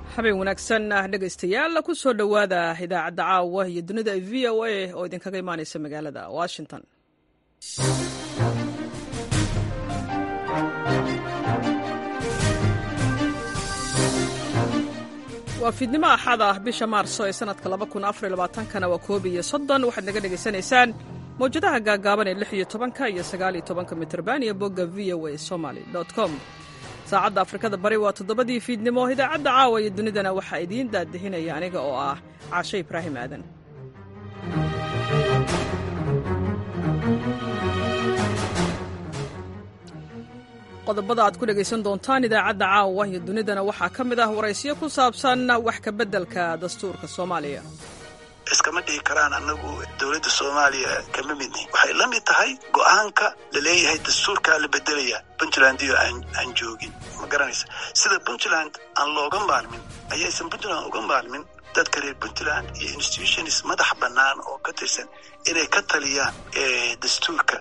habeen wanaagsan ah dhegaystayaal ku soo dhowaada idaacadda caawa iyo dunida v o a oo idinkaga imaanaysa magaalada washington waa fiidnimo axad ah bisha maarso ee sanadka kana waa koob iyo soddon waxaad naga dhegaysanaysaan mawjadaha gaagaaban ee lix iyo tobanka iyo sagaal iyo tobanka mitrban iyo bogga v o a somaly com saacadda afrikada bari waa toddobadii fiidnimo idaacadda caawa iyo dunidana waxaa idiin daadihinaya aniga oo ah caashe ibraahim aadan qodobada aad ku dhegaysan doontaan idaacadda caawa iyo dunidana waxaa ka mid ah waraysyo ku saabsan wax ka beddelka dastuurka soomaaliya iskama dhihi karaan annagu dowladda soomaaliya kama midni waxay la mid tahay go'aanka la leeyahay dastuurkaa la bedelaya puntland iyo aan joogin ma garanaysa sida puntland aan looga maarmin ayaysan puntland uga maarmin dadka reer puntland iyo institutions madax bannaan oo ka tirsan inay ka taliyaan dastuurka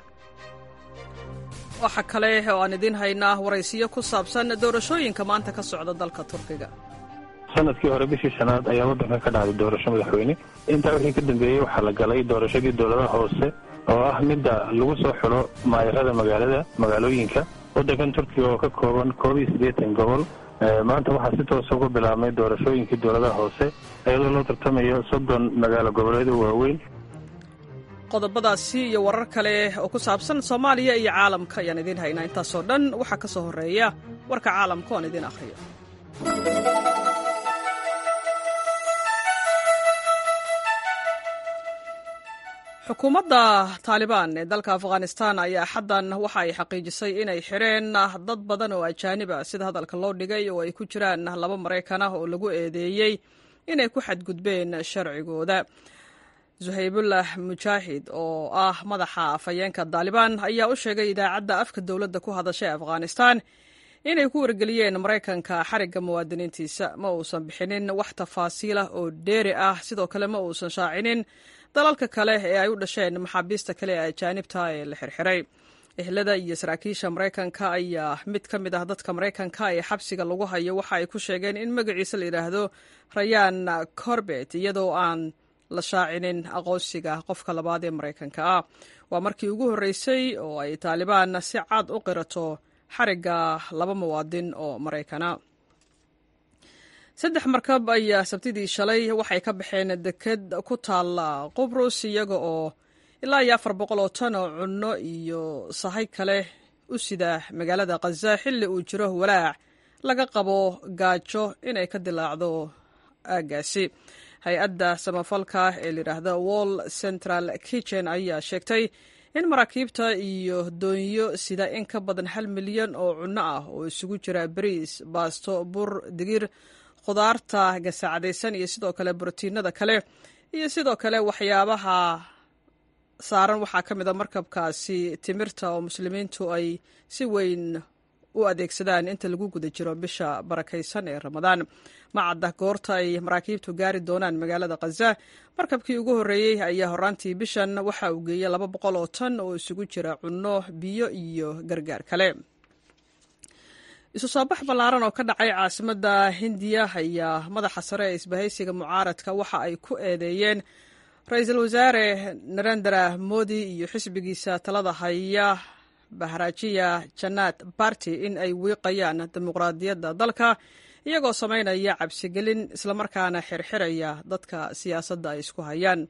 waxaa kale oo aan idiin haynaa waraysiyo ku saabsan doorashooyinka maanta ka socda dalka turkiga sanadkii hore bishii shanaad ayaa waddanka ka dhacday doorasho madaxweyne intaa wixii ka dambeeyey waxaa la galay doorashadii dowladaha hoose oo ah midda lagu soo xulo maayarada magaalada magaalooyinka waddankan turkiga oo ka kooban koob iyo siddeetan gobol maanta waxaa si toosa uga bilaabmay doorashooyinkii dowladaha hoose iyadoo loo tartamayo soddon magaalo goboleed oo waaweyn qodobadaasi iyo warar kale oo ku saabsan soomaaliya iyo caalamka ayaan idiin haynaa intaasoo dhan waxaa ka soo horreeya warka caalamka oan idiin akhriyo xukuumadda taalibaan ee dalka afghanistan ayaa xaddan waxa ay xaqiijisay inay xireen dad badan oo ajaanib ah sida hadalka loo dhigay oo ay ku jiraan laba maraykan ah oo lagu eedeeyey inay ku xadgudbeen sharcigooda zuhaybullah mujaahid oo ah madaxa afhayeenka taalibaan ayaa u sheegay idaacadda afka dowladda ku hadashay afghanistan inay ku wargeliyeen maraykanka xarigga muwaadiniintiisa ma uusan bixinin wax tafaasiil ah oo dheeri ah sidoo kale ma uusan shaacinin dalalka kale ee ay u dhasheen maxaabiista kale ee ajaanibta ee la xirxiray ehlada iyo saraakiisha maraykanka ayaa mid ka mid ah dadka maraykanka ee xabsiga lagu hayo waxa ay ku sheegeen in magaciisa la yidhaahdo rayaan corbet iyadoo aan la shaacinin aqoonsiga qofka labaad ee maraykanka ah waa markii ugu horreysay oo ay taalibaan si cad u qirato xarigga laba muwaadin oo maraykana saddex markab ayaa sabtidii shalay waxay ka baxeen deked ku taalla qubrus iyaga oo ilaa iyo afar boqol oo tan oo cunno iyo sahay kale u sida magaalada khaza xilli uu jiro walaac laga qabo gaajo inay ka dilaacdo aaggaasi hay-adda samafalka ee layidhaahda wall central kitchen ayaa sheegtay in maraakiibta iyo doonyo sida in ka badan hal milyan oo cunno ah oo isugu jira bariis baasto bur digir khudaarta gasaacadaysan iyo sidoo kale brotiinada kale iyo sidoo kale waxyaabaha saaran waxaa ka mid a markabkaasi timirta oo muslimiintu ay si weyn u adeegsadaan inta lagu guda jiro bisha barakaysan ee ramadaan macadda goorta ay maraakiibtu gaari doonaan magaalada khaza markabkii ugu horreeyey ayaa horaantii bishan waxa uu geeyey laba boqol oo tan oo isugu jira cunno biyo iyo gargaar kale isu soo bax ballaaran oo ka dhacay caasimadda hindiya ayaa madaxa sare ee isbahaysiga mucaaradka waxa ay ku eedeeyeen ra-iisul wasaare narendra modi iyo xisbigiisa talada haya bahrajiya janaad barty in ay wiiqayaan dimuqraadiyadda dalka iyagoo samaynaya cabsigelin islamarkaana xirxiraya dadka siyaasadda ay isku hayaan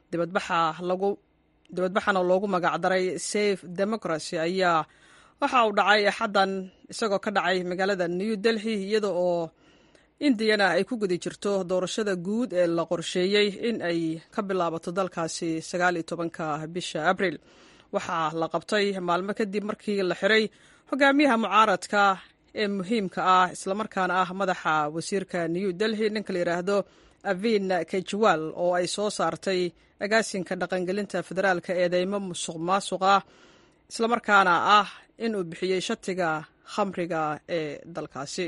dibadbaxana loogu magacdaray safe democracy ayaa waxa uu dhacay axaddan isagoo ka dhacay magaalada new delhi iyada oo indiyana ay ku guda jirto doorashada guud ee la qorsheeyey in ay ka bilaabato dalkaasi sagaaliyo tobanka bisha abril waxaa la qabtay maalmo kadib markii la xiray hogaamiyaha mucaaradka ee muhiimka ah islamarkaana ah madaxa wasiirka new delhi ninka la yidhaahdo avin kejwal oo ay soo saartay agaasinka dhaqangelinta federaalka eedeymo musuq maasuq ah islamarkaana ah in uu bixiyey shatiga khamriga ee dalkaasi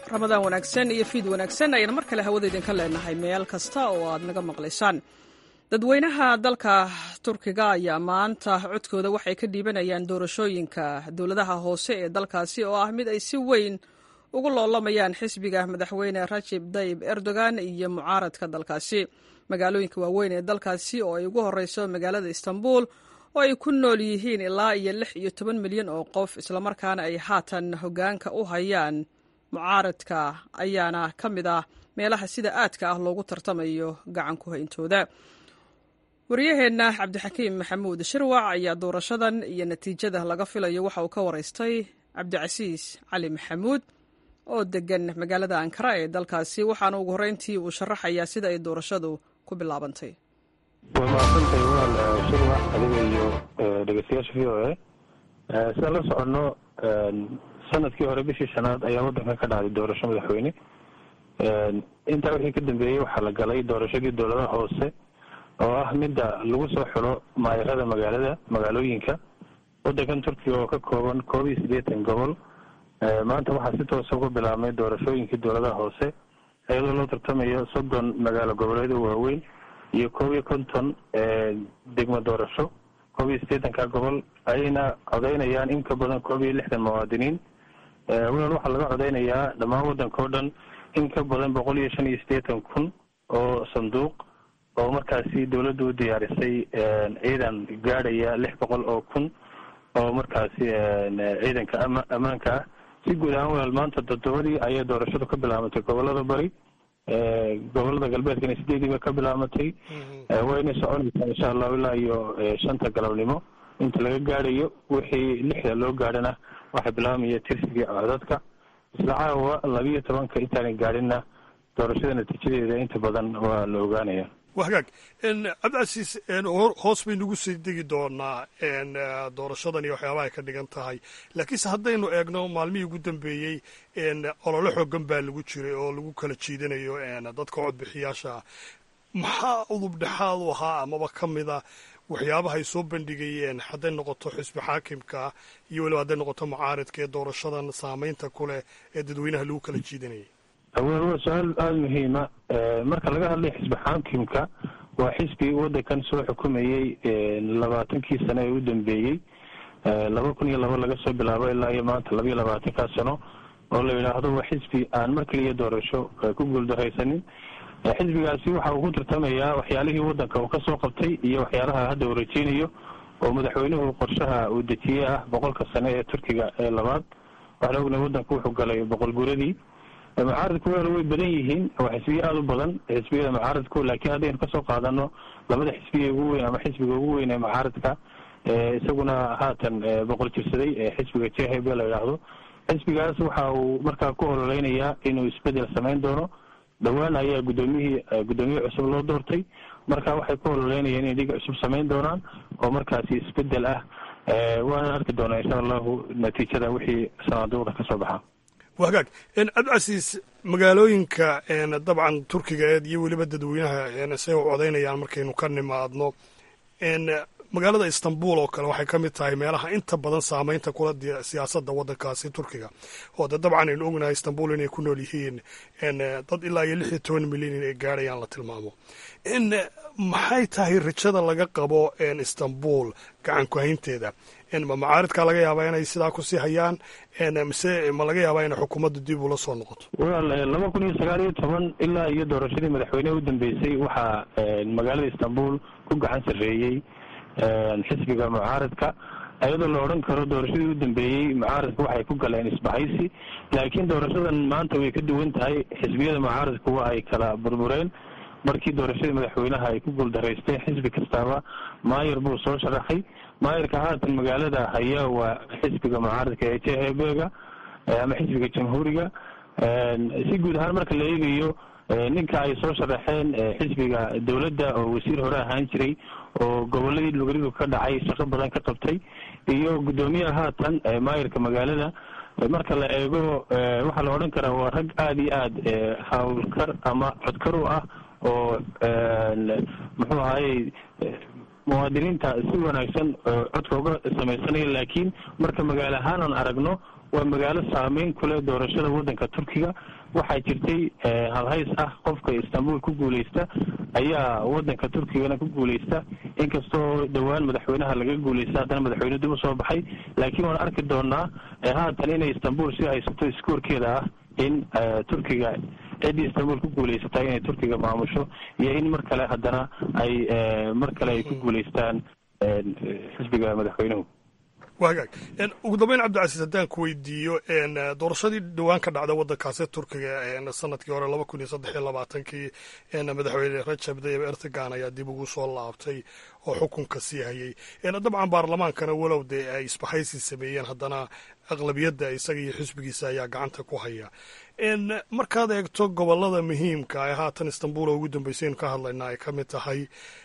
ramadaan wanaagsan iyo fiid wanaagsan ayaan mar kale hawada idinka leenahay meel kasta oo aad naga maqlaysaan dadweynaha dalka turkiga ayaa maanta codkooda waxay ka dhiibanayaan doorashooyinka dowladaha hoose ee dalkaasi oo ah mid ay si weyn ugu loolamayaan xisbiga madaxweyne rajib dayib erdogan iyo mucaaradka dalkaasi magaalooyinka waaweyn ee dalkaasi oo ay ugu horeyso magaalada istanbul oo ay ku nool yihiin ilaa iyo lix iyo toban milyan oo qof islamarkaana ay haatan hogaanka u hayaan mucaaradka ayaana ka mid ah meelaha sida aadka ah loogu tartamayo gacan ku hayntooda waryaheenna cabdixakiim maxamuud shirwac ayaa doorashadan iyo natiijada laga filayo waxa uu ka waraystay cabdicasiis cali maxamuud oo degan magaalada ankara ee dalkaasi waxaana ugu horreyntii uu sharaxayaa sida ay doorashadu ku bilaabantay way mahadsantahay walaal shirwac adiga iyo dhegeystayaasha v o a sidaan la soconno sanadkii hore bishii shanaad ayaa waddanka ka dhacday doorasho madaxweyne intaa wixii ka dambeeyey waxaa la galay doorashadii dowladaha hoose oo ah midda lagu soo xulo maayarada magaalada magaalooyinka waddankan turkiga oo ka kooban koob iyo siddeetan gobol maanta waxaa si toosa uga bilaabmay doorashooyinkii dowladaha hoose iyadoo loo tartamayo soddon magaalo goboleeda waaweyn iyo koob iyo konton degmo doorasho koob iyo siddeetanka gobol ayayna codeynayaan in ka badan koob iyo lixdan muwaadiniin walaal waxaa laga codeynayaa dhammaan waddanka oo dhan in ka badan boqol iyo shan iyo siddeetan kun oo sanduuq oo markaasi dawladdu u diyaarisay ciidan gaadhaya lix boqol oo kun oo markaasi ciidanka ama ammaanka ah si guud ahaan walaal maanta toddobadii ayay doorashadu ka bilaabatay gobolada bari gobolada galbeedkana sideedii bay ka bilaabatay wayna soconaysaa insha allahu ilaa iyo shanta galabnimo inta laga gaadhayo wixii lixda loo gaadhana waxaa bilaabmaya tirsigii codadka isla caawa labiiyo tobanka intaana gaadhinna doorashada natiijadeeda inta badan waa la ogaanaya wa hagaag cabdicasiis hoos baynu ugu sii degi doonaa doorashadan iyo waxyaabaha ay ka dhigan tahay laakiinse haddaynu eegno maalmihii ugu dambeeyey olole xoogan baa lagu jiray oo lagu kala jiidanayo dadka codbixiyaasha maxaa udub dhexaad u ahaa amaba ka mida waxyaabaha ay soo bandhigayeen hadday noqoto xisbi xaakimka iyo weliba hadday noqoto mucaaridka ee doorashadan saameynta ku leh ee dadweynaha lagu kala jiidanayay awel waa su-aal aada muhiima marka laga hadlay xisbi xaakimka waa xisbi waddankan soo xukumayey labaatankii sano ee u dambeeyey laba kun iyo laba laga soo bilaabo ilaa iyo maanta laba iyo labaatankaa sano oo la yidhaahdo waa xisbi aan mar keliya doorasho ku guuldaraysanin xisbigaasi waxa uu ku tartamayaa waxyaalihii waddanka uu kasoo qabtay iyo waxyaalaha hadda uu rajeynayo oo madaxweynuhu qorshaha uu dejiyey ah boqolka sane ee turkiga ee labaad waxaan ognahay waddanku wuxuu galay boqol guradii mucaaridku wel way badan yihiin waa xisbiye aada u badan xisbiyada mucaaridku laakiin haddaynu kasoo qaadano labada xisbiya ugu weyn ama xisbiga ugu weyn ee mucaaridka isaguna haatan boqol jirsaday ee xisbiga jhb la yidhaahdo xisbigaas waxa uu markaa ku ololeynayaa inuu isbedel samayn doono dhowaan ayaa guddoomiyihii guddoomiye cusub loo doortay marka waxay ku ololeynayaan inay dhiga cusub samayn doonaan oo markaasi isbedel ah waana arki doonaa insha allahu natiijada wixii sanaaduuqda kasoo baxa wagaag cabdicasiis magaalooyinka dabcan turkiga iyo weliba dadweynaha say u codaynayaan markaynu ka nimaadno magaalada istanbul oo kale waxay ka mid tahay meelaha inta badan saameynta kula siyaasadda waddankaasi turkiga oo de dabcan aynu ognahay istanbul inay ku nool yihiin dad ilaa iyo lix iyo toban milyan inay gaadhayaan la tilmaamo maxay tahay rajada laga qabo istanbul gacan ku-haynteeda ma macaaridkaa laga yaabaa inay sidaa kusii hayaan mise ma laga yaabaa inay xukuumadda dib ula soo noqoto walaal laba kun iyo sagaal iyo toban ilaa iyo doorashadii madaxweyneha u dambeysay waxaa magaalada istanbul ku gacan sarreeyey xisbiga mucaaridka iyadoo la odhan karo doorashadii u dambeeyey mucaaridka waxay ku galeen isbahaysi laakiin doorashadan maanta way ka duwan tahay xisbiyada mucaaridku waa ay kala burbureen markii doorashadii madaxweynaha ay ku guuldaraysteen xisbi kastaaba maayar buu soo sharaxay maayarka haatan magaalada haya waa xisbiga mucaaridka ee jhbga ama xisbiga jamhuuriga si guud ahaan marka la eegayo ninka ay soo sharaxeen xisbiga dowladda oo wasiir hore ahaan jiray oo goboladii lugarigu ka dhacay shaqo badan ka qabtay iyo guddoomiyaha haatan maayarka magaalada marka la eego waxaa la odhan karaa waa rag aada iyo aad hawlkar ama codkar u ah oo muxuu ahayey muwaadiniinta si wanaagsan codka uga samaysanaya laakiin marka magaalo ahaan aan aragno waa magaalo saameyn ku leh doorashada waddanka turkiga waxaa jirtay halhays ah qofka istanbul ku guuleysta ayaa waddanka turkigana ku guuleysta inkastoo dhowaan madaxweynaha laga guuleysta haddana madaxweyne dib usoo baxay laakiin waan arki doonaa haatan inay istanbul si haysato iskoorkeeda ah in turkiga ciddii istanbul ku guuleysata inay turkiga maamusho iyo in mar kale haddana ay mar kale ay ku guuleystaan xisbiga madaxweynuhu waa hagaag ugu dambeyn cabdicasiis haddaan ku weydiiyo doorashadii dhowaan ka dhacda waddankaasi turkiga sanadkii hore laba kun iyo saddex iyo labaatankii madaxweyne rajab tayyib erdogan ayaa dib ugu soo laabtay oo xukunka sii hayay dabcan baarlamaankana walow dee ay isbahaysi sameeyeen haddana aqlabiyadda isaga iyo xisbigiisa ayaa gacanta ku haya markaad eegto gobolada muhiimka ee haatan istanbul oo ugu dambeysaynu ka hadlaynaa ay ka mid tahay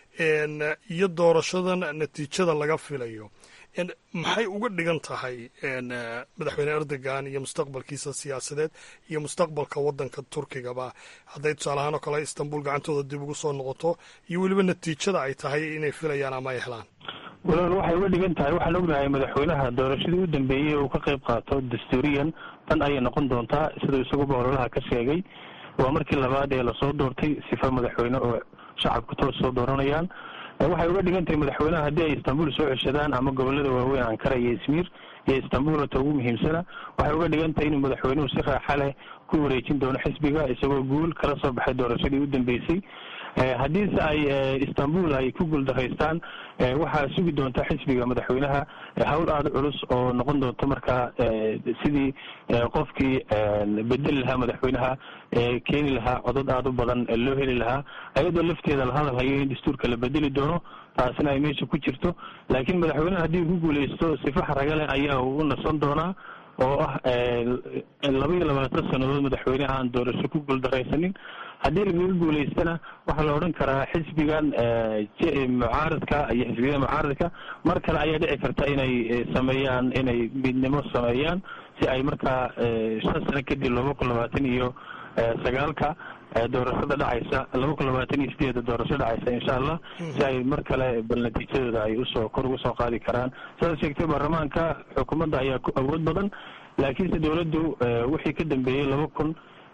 iyo doorashadan natiijada laga filayo maxay uga dhigan tahay madaxweyne erdogan iyo mustaqbalkiisa siyaasadeed iyo mustaqbalka waddanka turkigaba hadday tusaale ahaan oo kale istanbul gacantooda dib ugu soo noqoto iyo weliba natiijada ay tahay inay filayaan ama ay helaan walaal waxay uga dhigan tahay waxaan ognahay madaxweynaha doorashadii u dambeeyey uu ka qayb qaato dastuuriyan tan ayay noqon doontaa siduu isaguba ololaha ka sheegay waa markii labaad ee lasoo doortay sifa madaxweyne oo shacabku toos soo dooranayaan waxay uga dhigan tahay madaxweynaha haddii ay istanbul soo ceshadaan ama gobolada waaweyn ankara iyo izmir iyo istanbul ta ugu muhiimsana waxay uga dhigan tahay inuu madaxweynuhu si raaxa leh ku wareejin doono xisbiga isagoo guul kala soo baxay doorashadii u dambeysay haddiise ay istanbul ay ku guuldaraystaan waxaa sugi doonta xisbiga madaxweynaha hawl aada culus oo noqon doonta markaa sidii qofkii bedeli lahaa madaxweynaha keeni lahaa codad aada u badan loo heli lahaa ayadoo lafteeda la hadal hayo in dastuurka la bedeli doono taasina ay meesha ku jirto laakiin madaxweynaha haddii uu ku guuleysto sifaxa ragale ayaa uu u nasan doonaa oo ah laba iyo labaatan sannadood madaxweyne aan doorasho ku guuldaraysanin haddii lagaga guuleystana waxaa la odhan karaa xisbigan mucaaradka iyo xisbiyada mucaaradka mar kale ayaa dhici karta inay sameeyaan inay midnimo sameeyaan si ay markaa shan sano kadib laba kun labaatan iyo sagaalka doorashada dhacaysa laba kun labaatan iyo sideeda doorasho dhacaysa insha allah si ay mar kale bal natiijadooda ay usoo kor uga soo qaadi karaan sidaad sheegtay baarlamaanka xukuumadda ayaa ku awood badan laakiinse dowladdu wixii ka dambeeyey laba kun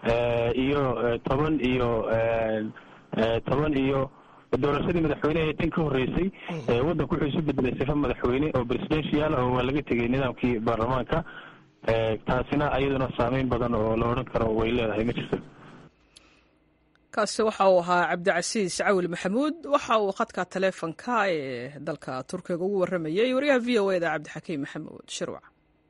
iyo toban iyo toban iyo doorashadii madaxweyne ee tan ka horreysay waddanku wuxuu isu bedelay sifa madaxweyne oo presidential oo waa laga tegay nidaamkii baarlamaanka taasina ayaduna saameyn badan oo la odhan karo way leedahay ma jirto kaasi waxa uu ahaa cabdicasiis cawil maxamuud waxa uu khadka taleefonka ee dalka turkiga ugu warramayay wariyaha v o eda cabdixakiim maxamuud shirwac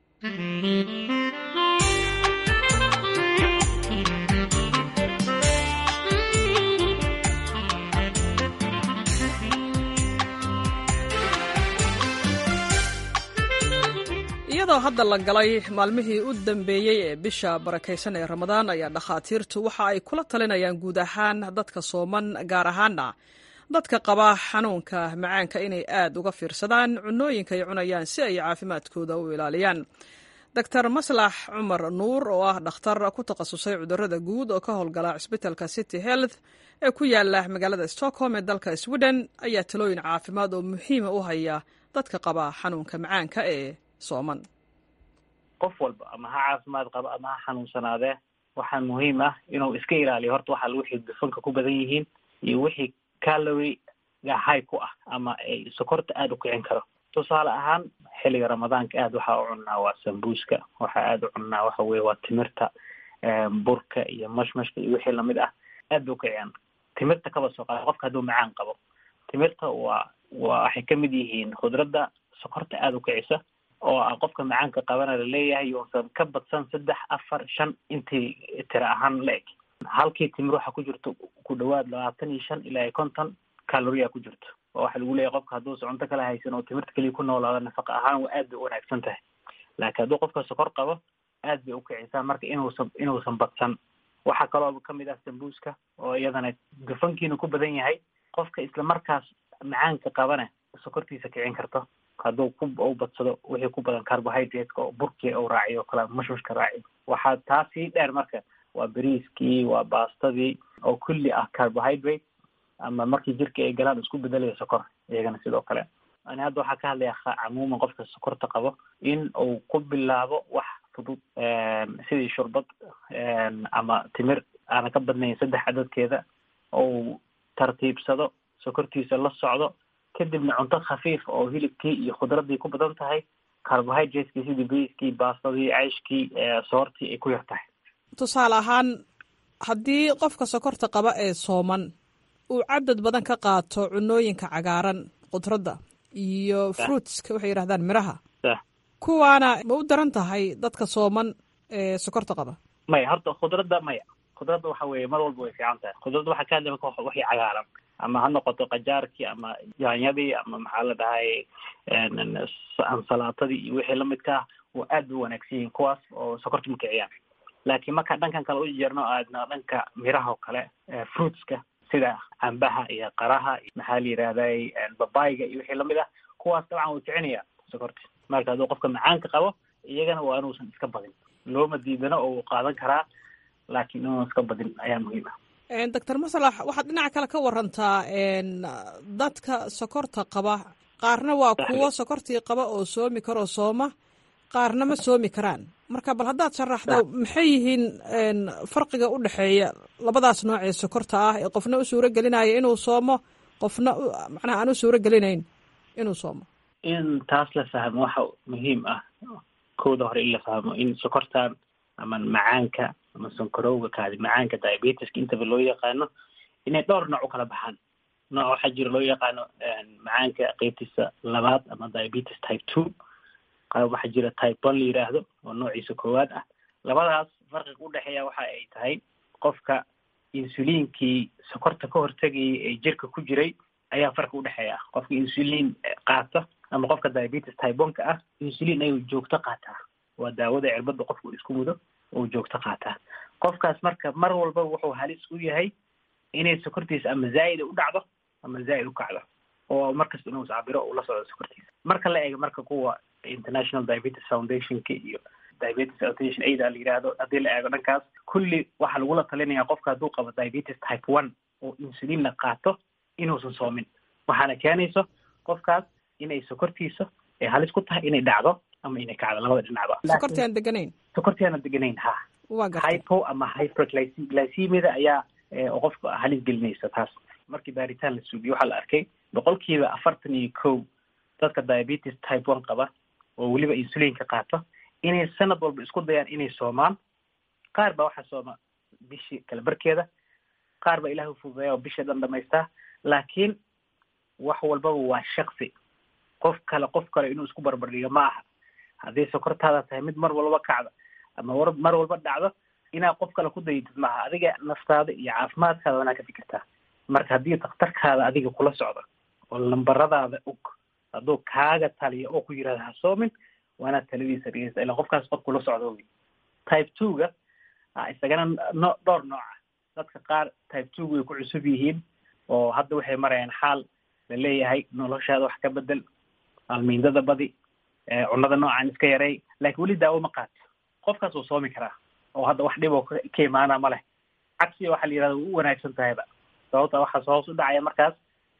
iyadoo hadda la galay maalmihii u dambeeyey ee bisha barakaysan ee ramadaan ayaa dhakhaatiirtu waxa ay kula talinayaan guud ahaan dadka sooman gaar ahaana dadka qaba xanuunka macaanka inay aad uga fiirsadaan cunooyinka ay cunayaan si ay caafimaadkooda u ilaaliyaan doctor maslax cumar nuur oo ah dhakhtar ku takhasusay cudurada guud oo ka howlgala cisbitalka city health ee ku yaala magaalada stockholm ee dalka sweden ayaa talooyin caafimaad oo muhiima u haya dadka qaba xanuunka macaanka ee sooman qof walba ama ha caafimaad qaba ama ha xanuunsanaadee waxaa muhiim ah inuu iska ilaaliyo horta waxa wixii dufanka ku badan yihiin iyo wixii calory high ku ah ama ay sokorta aada u kicin karo tusaale ahaan xilliga ramadaanka aad waxaa u cunnaa waa sambuuska waxaa aada u cunnaa waxa weye waa timirta burka iyo mashmashka iyo wixii lamid ah aad bay ukiciyaan timirta kaba soo qaada qofka hadduu macaan qabo timirta waa waa waxay kamid yihiin khudradda sokorta aada u kicisa oo ah qofka macaanka qabana laleeyahay yousan ka badsan saddex afar shan intii tira ahaan la eg halkii timir waxaa ku jirto ku dhawaad labaatan iyo shan ilaa iyo konton caloria ku jirto oo waxaa lagu leeyahay qofka hadduusa cunto kala haysan oo timirta keliya ku noolaado nafaqa ahaan waa aad bay u wanaagsan tahay laakiin hadduu qofka sokor qabo aad bay ukicisaa marka inuusan inuusan badsan waxaa kaloo kamid ah sambuuska oo iyadana dufankiina ku badan yahay qofka isla markaas macaanka qabana sokortiisa kicin karto hadduu ku u badsado wixii ku badan carbohydrateska oo burkii u raaciyo o kale mushmushka raaciyo waxaa taa sii dheer marka waa beriiskii waa baastadii oo kulli ah carbohydrate ama markii jirka ay galaan isku bedelaya sokor iyagana sidoo kale ani hadda waxaa ka hadlaya camuuman qofka sokorta qabo in uu ku bilaabo wax fudud sidii shurbad ama timir aanan ka badnayn saddex cadadkeeda ou tartiibsado sokortiisa la socdo kadibna cunto khafiif oo hilibkii iyo khudradii ku badan tahay carbohydratekii sidii briiskii baastadii ceyshkii soortii ay ku yar tahay tusaale ahaan haddii qofka sokorta qaba ee sooman uu cadad badan ka qaato cunooyinka cagaaran khudradda iyo fruitska waxay yidhahdaan miraha kuwaana ma u daran tahay dadka sooman ee sokorta qaba maya horta khudradda maya khudradda waxa weeye mar walba way fiican tahay khudradda waxaa ka hadlay marka waxii cagaaran ama ha noqoto qajaarkii ama yaanyadii ama maxaa la dhahay ansalaatadii iyo wixii lamidka ah oo aad bay wanaagsan yihiin kuwaas oo sokorta ma kiciyaan laakiin marka dhankan kale u jeerno aadna dhanka miraha oo kale fruitska sida cambaha iyo qaraha maxaa la yidhahday babayga iyo wixii lamid ah kuwaas dabcan way kicinaya sokorta marka hadduu qofka macaanka qabo iyagana waa inuusan iska badin looma diidano oo uu qaadan karaa laakiin inuusan iska badin ayaa muhiim ah doctor masalax waxaad dhinaca kale ka warantaa dadka sokorta qaba qaarna waa kuwo sokortii qaba oo soomi karoo sooma qaarna ma soomi karaan marka bal haddaad sharaxdo maxay yihiin farqiga u dhexeeya labadaas nooc ee sokorta ah ee qofna u suuro gelinaya inuu soomo qofna macnaha aan u suuro gelinayn inuu soomo in taas la fahmo waxa muhiim ah kooda hore in la fahmo in sokortan ama macaanka ama sonkorowga kaadi macaanka diabetiska intaba loo yaqaano inay dhowr nooc u kala baxaan nooc waxaa jira loo yaqaano macaanka qeybtiisa labaad ama diabetes type two qaab waxaa jira type one la yidhaahdo oo noociisa koowaad ah labadaas farqiga udhexeeya waxa ay tahay qofka insuliinkii sokorta ka hortegayay ee jirka ku jiray ayaa farqi udhexeeya qofka insuliin qaata ama qofka diabetes type one ka ah insuliin ayuu joogto qaataa waa daawada cirbada qofka uu isku mudo uu joogto qaataa qofkaas marka mar walba wuxuu halis u yahay inay sokortiisa ama zaa'ida u dhacdo ama zaa'id u kacdo oo markasta inuu iscabiro uu la socdo sokortiisa marka la eego marka kuwa international diabetes foundationka iyo diabetes foundation aida la yidhaahdo haddii la eego dhankaas kulli waxaa lagula talinaya qofka hadduu qabo diabetes type one oo insuliinna qaato inuusan soomin waxaana keenayso qofkaas inay sokortiisa ay halis ku tahay inay dhacdo ama inay kacdo labada dhinacba sokorti aan deganayn sokorti aana deganayn ha waa gartay hypo ama hyperglycemida ayaa qofka halis gelinaysa taas markii baaritaan la suubiyo waxaa la arkay boqolkiiba afartan iyo kow dadka diabetes type one qaba oo weliba insuliinka qaato inay sanad walba isku dayaan inay soomaan qaar baa waxaa sooma bishii kala barkeeda qaar baa ilaah ufududeeya oo bisha dhan dhamaystaa laakiin wax walbaba waa shaksi qof kale qof kale inuu isku barbardhigo ma aha haddii sokortaada tahay mid mar walba kacda ama war mar walba dhacdo inaad qof kale ku dayatid maaha adiga naftaada iyo caafimaadkaada wanaa ka fikirtaa marka haddii daktarkaada adiga kula socdo oo lambaradaada og hadduu kaaga taliyo oo ku yirahda ha soomin waanaad taladiisa dhegeysta ilan qofkaas qof kula socdo wey type two ga isagana no dhowr nooca dadka qaar type two way ku cusub yihiin oo hadda waxay marayaan xaal la leeyahay noloshaada wax ka bedel almiindada badi cunada noocan iska yaray laakiin weli daawo ma qaato qofkaas wuu soomi karaa oo hadda wax dhib oo ka imaana ma leh cagsiga waxaa la yihahda u wanaagsan tahayba sababta waxaas hoos u dhacaya markaas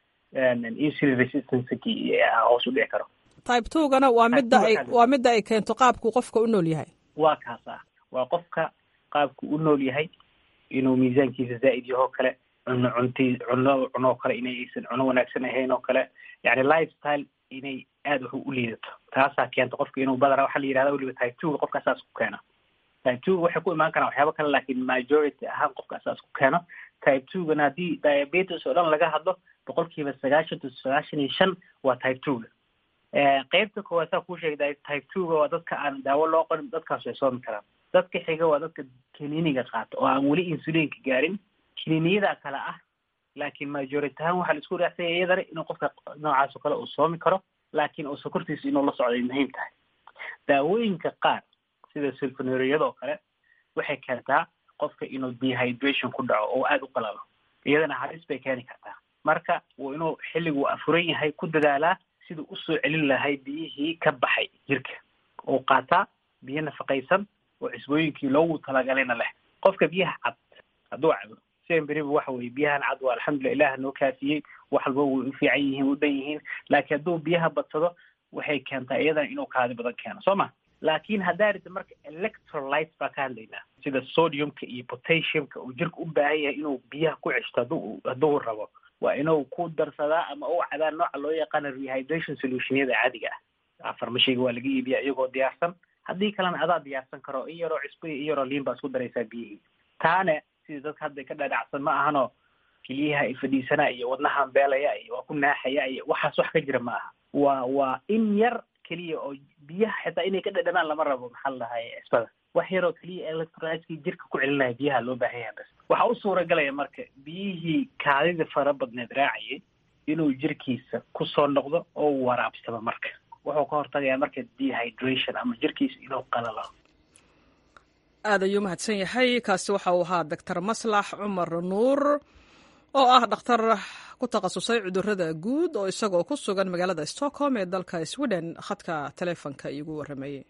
insulin resistanceki hoos u dhici karo type two gana waa midda ay waa midda ay keento qaabku qofka u nool yahay waa kaas ah waa qofka qaabku u nool yahay inuu miisaankiisa zaa'id yaho kale cuno cunti cuno cunoo kale inay aysan cuno wanaagsan ahayn oo kale yani lifestyle inay aada wax u liidato taasaa keenta qofka inuu badana waxaa la yihahda weliba type two qofka saas ku keena type two waxay ku imaan karaan waxyaaba kale laakiin majority ahaan qofka saas ku keeno type two gana haddii diabetes oo dhan laga hadlo boqolkiiba sagaashan to sagaashan iyo shan waa type two ga qeybta koowaad saa kuu sheegay type two ga waa dadka aan daawo loo qorin dadkaas way soomi karaan dadka xiga waa dadka kiniiniga qaata oo aan weli insuliinka gaarin kiniiniyada kale ah laakiin majority ahaan waxaa la isku raacsanya iyadana inuu qofka noocaas oo kale uu soomi karo laakiin uu sokortiisa inuu la socday muhiim tahay daawooyinka qaar sida sulfonuriyada oo kale waxay keentaa qofka inuu dehydration ku dhaco oo aada u qalalo iyadana halis bay keeni kartaa marka uu inuu xilligu afuran yahay ku dadaalaa siduu usoo celin lahay biyihii ka baxay jirka oo qaataa biyo nafaqaysan oo cisbooyinkii loogu talagalayna leh qofka biyaha cad hadduu cabo semberiba waxa weye biyahan cad waa alxamdulillah ilaah noo kaafiyey wax walba way u fiican yihiin u dhan yihiin laakiin hadduu biyaha badsado waxay keentaa iyadana inuu kaadi badan keeno soo ma laakiin haddaa rita marka electrolyte baa ka hadlaynaa sida sodiumka iyo potassiumka uu jirka u baahan yahay inuu biyaha ku ceshto hadduu hadduu rabo waa inuu ku darsadaa ama u cabaa nooca loo yaqaano rehydration solutionyada caadiga ah farmashiga waa laga iibiyaa iyagoo diyaarsan haddii kalena adaa diyaarsan karo in yaroo cusbo iyo in yaroo liin baa isku daraysaa biyihii taane sidii dadka hadda ka dhadhacsan ma ahano keliyaha i fadhiisanaa iyo wadnahan beelaya iyo waa ku naaxaya iyo waxaas wax ka jira ma aha waa waa in yar keliya oo biyaha xitaa inay ka dhadhamaan lama rabo maxaa la dhahay cisbada wax yaroo keliya electrolytkii jirka ku celinaya biyaha loo baahan yahay bas waxaa u suuragalaya marka biyihii kaadida fara badneed raacayay inuu jirkiisa kusoo noqdo oo waraabsamo marka wuxuu ka hortagayaa marka dehydration ama jirkiisa inuu qalalo aad ayuu mahadsan yahay kaasi waxa uu ahaa doctor maslax cumar nuur oo ah dhakhtar ku takhasusay cudurada guud oo isagoo ku sugan magaalada stockholm ee dalka sweden khadka taleefonka iigu warrameeyey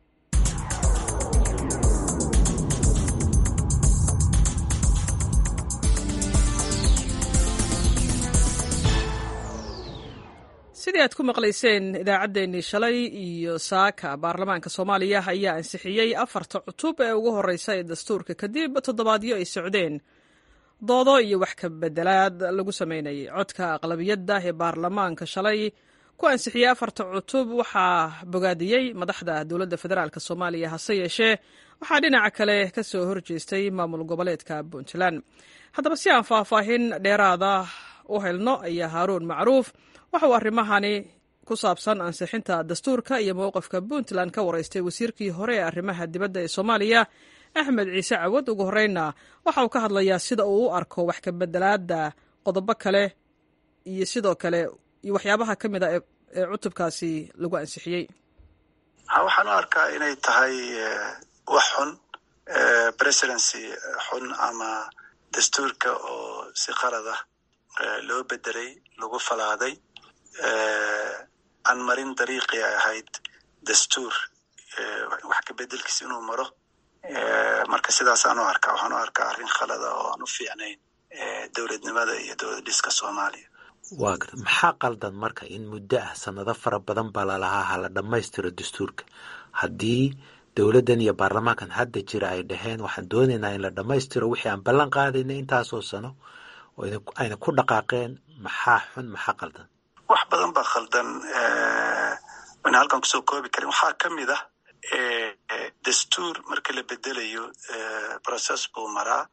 sidii aad ku maqlayseen idaacaddeenii shalay iyo saaka baarlamaanka soomaaliya ayaa ansixiyey afarta cutub ee ugu horeysa ee dastuurka kadib toddobaadyo ay socdeen doodo iyo wax ka bedelaad lagu sameynayay codka aqlabiyadda ee baarlamaanka shalay ku ansixiyey afarta cutub waxaa bogaadiyey madaxda dowladda federaalk soomaaliya hase yeeshee waxaa dhinaca kale ka soo horjeestay maamul goboleedka puntland haddaba si aan faahfaahin dheeraada u helno ayaa haaruun macruuf waxa uu arrimahani ku saabsan ansixinta dastuurka iyo mowqifka puntland ka waraystay wasiirkii hore ee arrimaha dibadda ee soomaaliya axmed ciise cawad ugu horreynna waxa uu ka hadlayaa sida uu u arko wax ka bedelaada qodobo kale iyo sidoo kale iyo waxyaabaha ka mid a ee cutubkaasi lagu ansixiyey waxaan u arkaa inay tahay wax xun presidency xun ama dastuurka oo si qalad ah loo bedelay lagu falaaday aan marin dariiqii ay ahayd dastuur wax ka bedelkiisa inuu maro marka sidaasaan u arkaa waxaan u arkaa arrin khalada oo aan u fiicnayn dowladnimada iyo dowlad dhiska soomaaliya waa garta maxaa qaldan marka in muddo ah sanado fara badan baa lalahaa hala dhammaystiro dastuurka haddii dowladdan iyo baarlamaankan hadda jira ay dhaheen waxaan doonaynaa in la dhammaystiro wixii aan ballan qaadayna intaasoo sano oo ayna ku dhaqaaqeen maxaa xun maxaa qaldan wax badan baa khaldan wana halkan kusoo koobi karin waxaa ka mid ah dastuur marka la bedelayo process buu maraa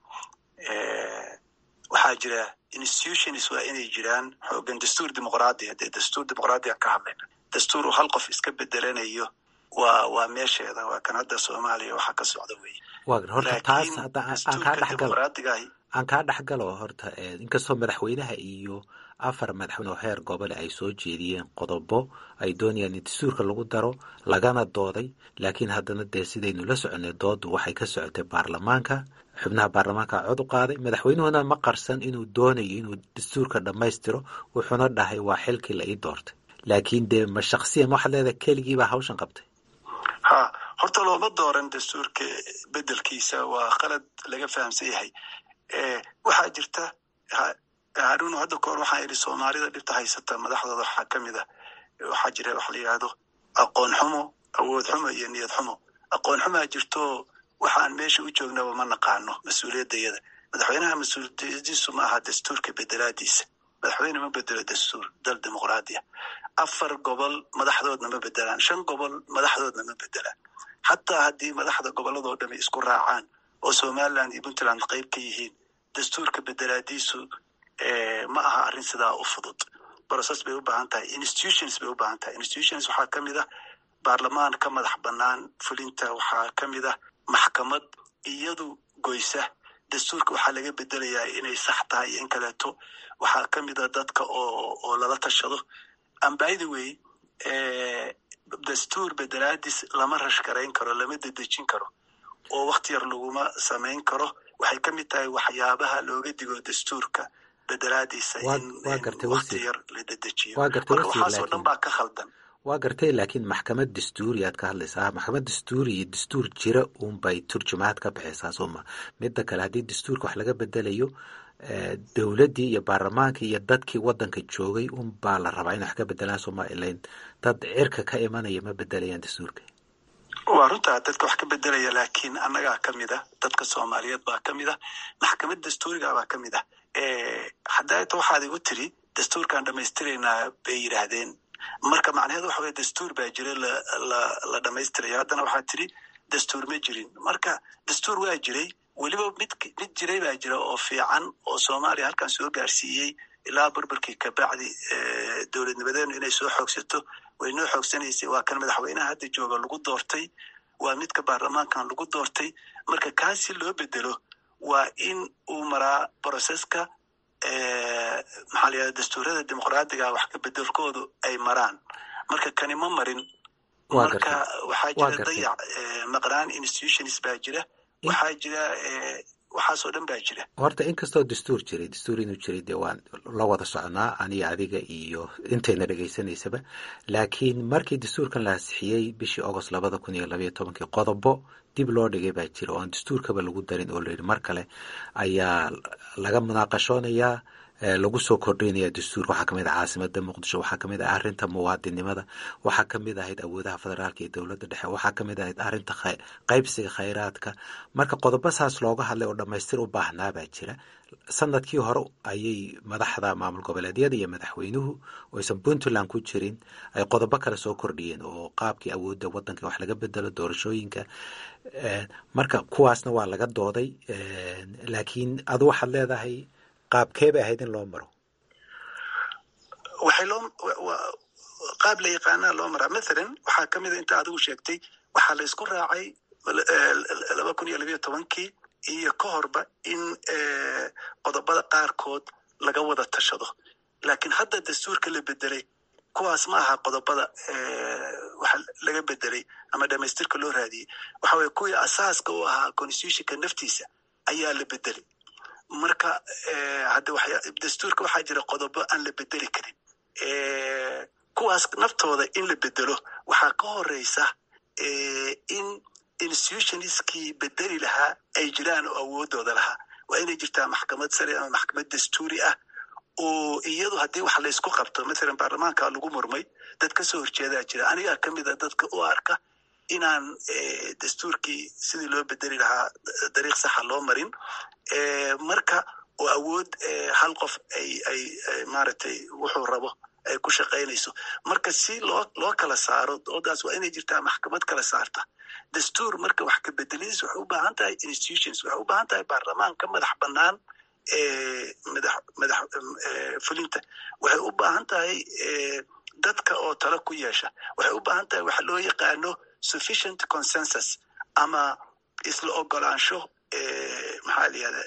waxaa jira institutions waa inay jiraan xoogan dastuur dimuqraadiya dee dastuur dimuqraadiya ka hadlayna dastuur uu hal qof iska bedelanayo waa waa meesheeda waa kan hadda soomaaliya waxaa ka socda wey waa gar horta taas hadda aan kaa dhexgalo aan kaa dhexgalo horta inkastoo madaxweynaha iyo afar madaxweyne oo heer gobole ay soo jeediyeen qodobo ay doonayaan in dastuurka lagu daro lagana dooday laakiin haddana dee sidaynu la soconay doodu waxay ka socotay baarlamaanka xubnaha baarlamaanka cod u qaaday madaxweynuhuna ma qarsan inuu doonayo inuu dastuurka dhammaystiro wuxuuna dhahay waa xilkii la ii doortay laakiin dee ma shaksiyan waxaad leedahay keligiibaa hawshan qabtay ha horta looma dooran dastuurka bedelkiisa waa qalad laga fahamsan yahay waxaa jirta haruun hadda kahor waxaan idhi soomaalida dhibta haysata madaxdooda waxaa ka mid a waxaa jira waxa la yidhaahdo aqoon xumo awood xumo iyo niyad xumo aqoon xumaa jirto waxaan meesha u joognaba ma naqaano mas-uuliyaddayada madaxweynaha mas-uuliyadiisu ma aha dastuurka bedelaadiisa madaxweyne ma bedelo dastuur dal dimuqraadiya afar gobol madaxdoodna ma bedelaan shan gobol madaxdoodna ma bedelaan xataa haddii madaxda gobolladoo dhami isku raacaan oo somaliland iyo puntland qayb ka yihiin dastuurka bedelaadiisu ma aha arrin sidaa u fudud process bay u baahan tahay institutions bay u baahan tahay institutions waxaa ka mid ah baarlamaan ka madax bannaan fulinta waxaa ka mid ah maxkamad iyadu goysa dastuurka waxaa laga bedelayaa inay sax tahay iyo in kaleeto waxaa ka mid a dadka oo oo lala tashado ambythe way dastuur bedelaadis lama rashgarayn karo lama dedejin karo oo wakti yar laguma samayn karo waxay ka mid tahay waxyaabaha looga digo dastuurka bedelaadiisa in wakti yar la dedejiyo marka waxaasoo dhan baa ka khaldan waa gartay laakiin maxkamad dastuuri aad ka hadlaysaa maxkamad dastuuri iyo dastuur jira uunbay turjumaad ka bixaysaa sooma midda kale haddii dastuurka wax laga bedelayo dowladdii iyo baarlamaankii iyo dadkii waddanka joogay unbaa la rabaa in wax ka bedelaan sooma ilayn dad cirka ka imanaya ma bedelayaan dastuurka waa runtaa dadka wax ka bedelaya laakiin annagaa ka mid ah dadka soomaaliyeed baa ka mid ah maxkamad dastuuriga baa ka mid ah haddaata waxaad igu tiri dastuurkaan dhamaystiraynaa bay yidhaahdeen marka macnaheedu waxa weye dastuur baa jira la dhamaystirayo haddana waxaad tiri dastuur ma jirin marka dastuur waa jiray weliba mid mid jiray baa jira oo fiican oo soomaaliya halkan soo gaarsiiyey ilaa burburkii kabacdi dowladnimadeenu inay soo xoogsato way noo xoogsanaysay waa kan madaxweynaha hadda jooga lagu doortay waa midka baarlamaankan lagu doortay marka kaasi loo bedelo waa in uu maraa broseska maxaa layihahda dastuurada dimuqraadiga wax ka bedelkoodu ay maraan marka kani ma marin marka waxaa jira dayac maqnaan institutions baa jira waxaa jira waxaasoo dhan baa jira horta inkastoo dastuur jiray dastuur inuu jiray dee waan la wada soconaa aniga adiga iyo intayna dhegaysanaysaba laakiin markii dastuurkan la ansixiyey bishii agost labada kun iyo labayo tobankii qodobo dib loo dhigay baa jira oo aan dastuurkaba lagu darin oo layidhi mar kale ayaa laga munaaqashoonayaa lagu soo kordhinaya dastuurka waxaa kamid ah caasimada muqdisho waxaa kamid ah arinta muwaadinimada waxaa kamid ahayd awoodaha federaalka iyo dowladda dhexe waxaa kamid ahayd arinta qaybsiga khayraadka marka qodobo saas looga hadlay oo dhamaystir u baahnaa baa jira sanadkii hore ayay madaxda maamul goboleedyada iyo madaxweynuhu oo aysan puntland ku jirin ay qodobo kale soo kordhiyeen oo qaabkii awoodda wadanka wax laga bedelo doorashooyinka marka kuwaasna waa laga dooday laakiin adu waxaad leedahay qaabkee bay ahayd in loo maro waxay loo qaab la yaqaanaa loo maraa mathalan waxaa ka mid a inta adigu sheegtay waxaa la isku raacay laba kun iyo labayo tobankii iyo ka horba in qodobada qaarkood laga wada tashado laakiin hadda dastuurka la bedelay kuwaas ma aha qodobada waxa laga bedelay ama dhamaystirka loo raadiyey waxa weye kuwii asaaska u ahaa constitutionka naftiisa ayaa la bedelay marka hadda dastuurka waxaa jira qodobo aan la bedeli karin kuwaas naftooda in la bedelo waxaa ka horeysa in institutionskii bedeli lahaa ay jiraan oo awoodooda lahaa waa inay jirtaa maxkamad sare ama maxkamad dastuuri ah oo iyadu haddii wax laysku qabto mathalan baarlamaanka lagu murmay dad kasoo horjeedaa jira anigaa ka mid a dadka u arka inaan dastuurkii sidii loo bedeli lahaa dariiq saxa loo marin marka oo awood hal qof ay ay maaragtay wuxuu rabo ay ku shaqaynayso marka si loo loo kala saaro doodaas waa inay jirtaa maxkamad kala saarta dastuur marka wax ka bedelidiis waxay u baahan tahay institutions waxay u baahan tahay baarlamaan ka madax bannaan madax madax fulinta waxay u baahan tahay dadka oo talo ku yeesha waxay u baahan tahay waxa loo yaqaano sufficient consensus ama isla ogolaansho maxaa la yihahda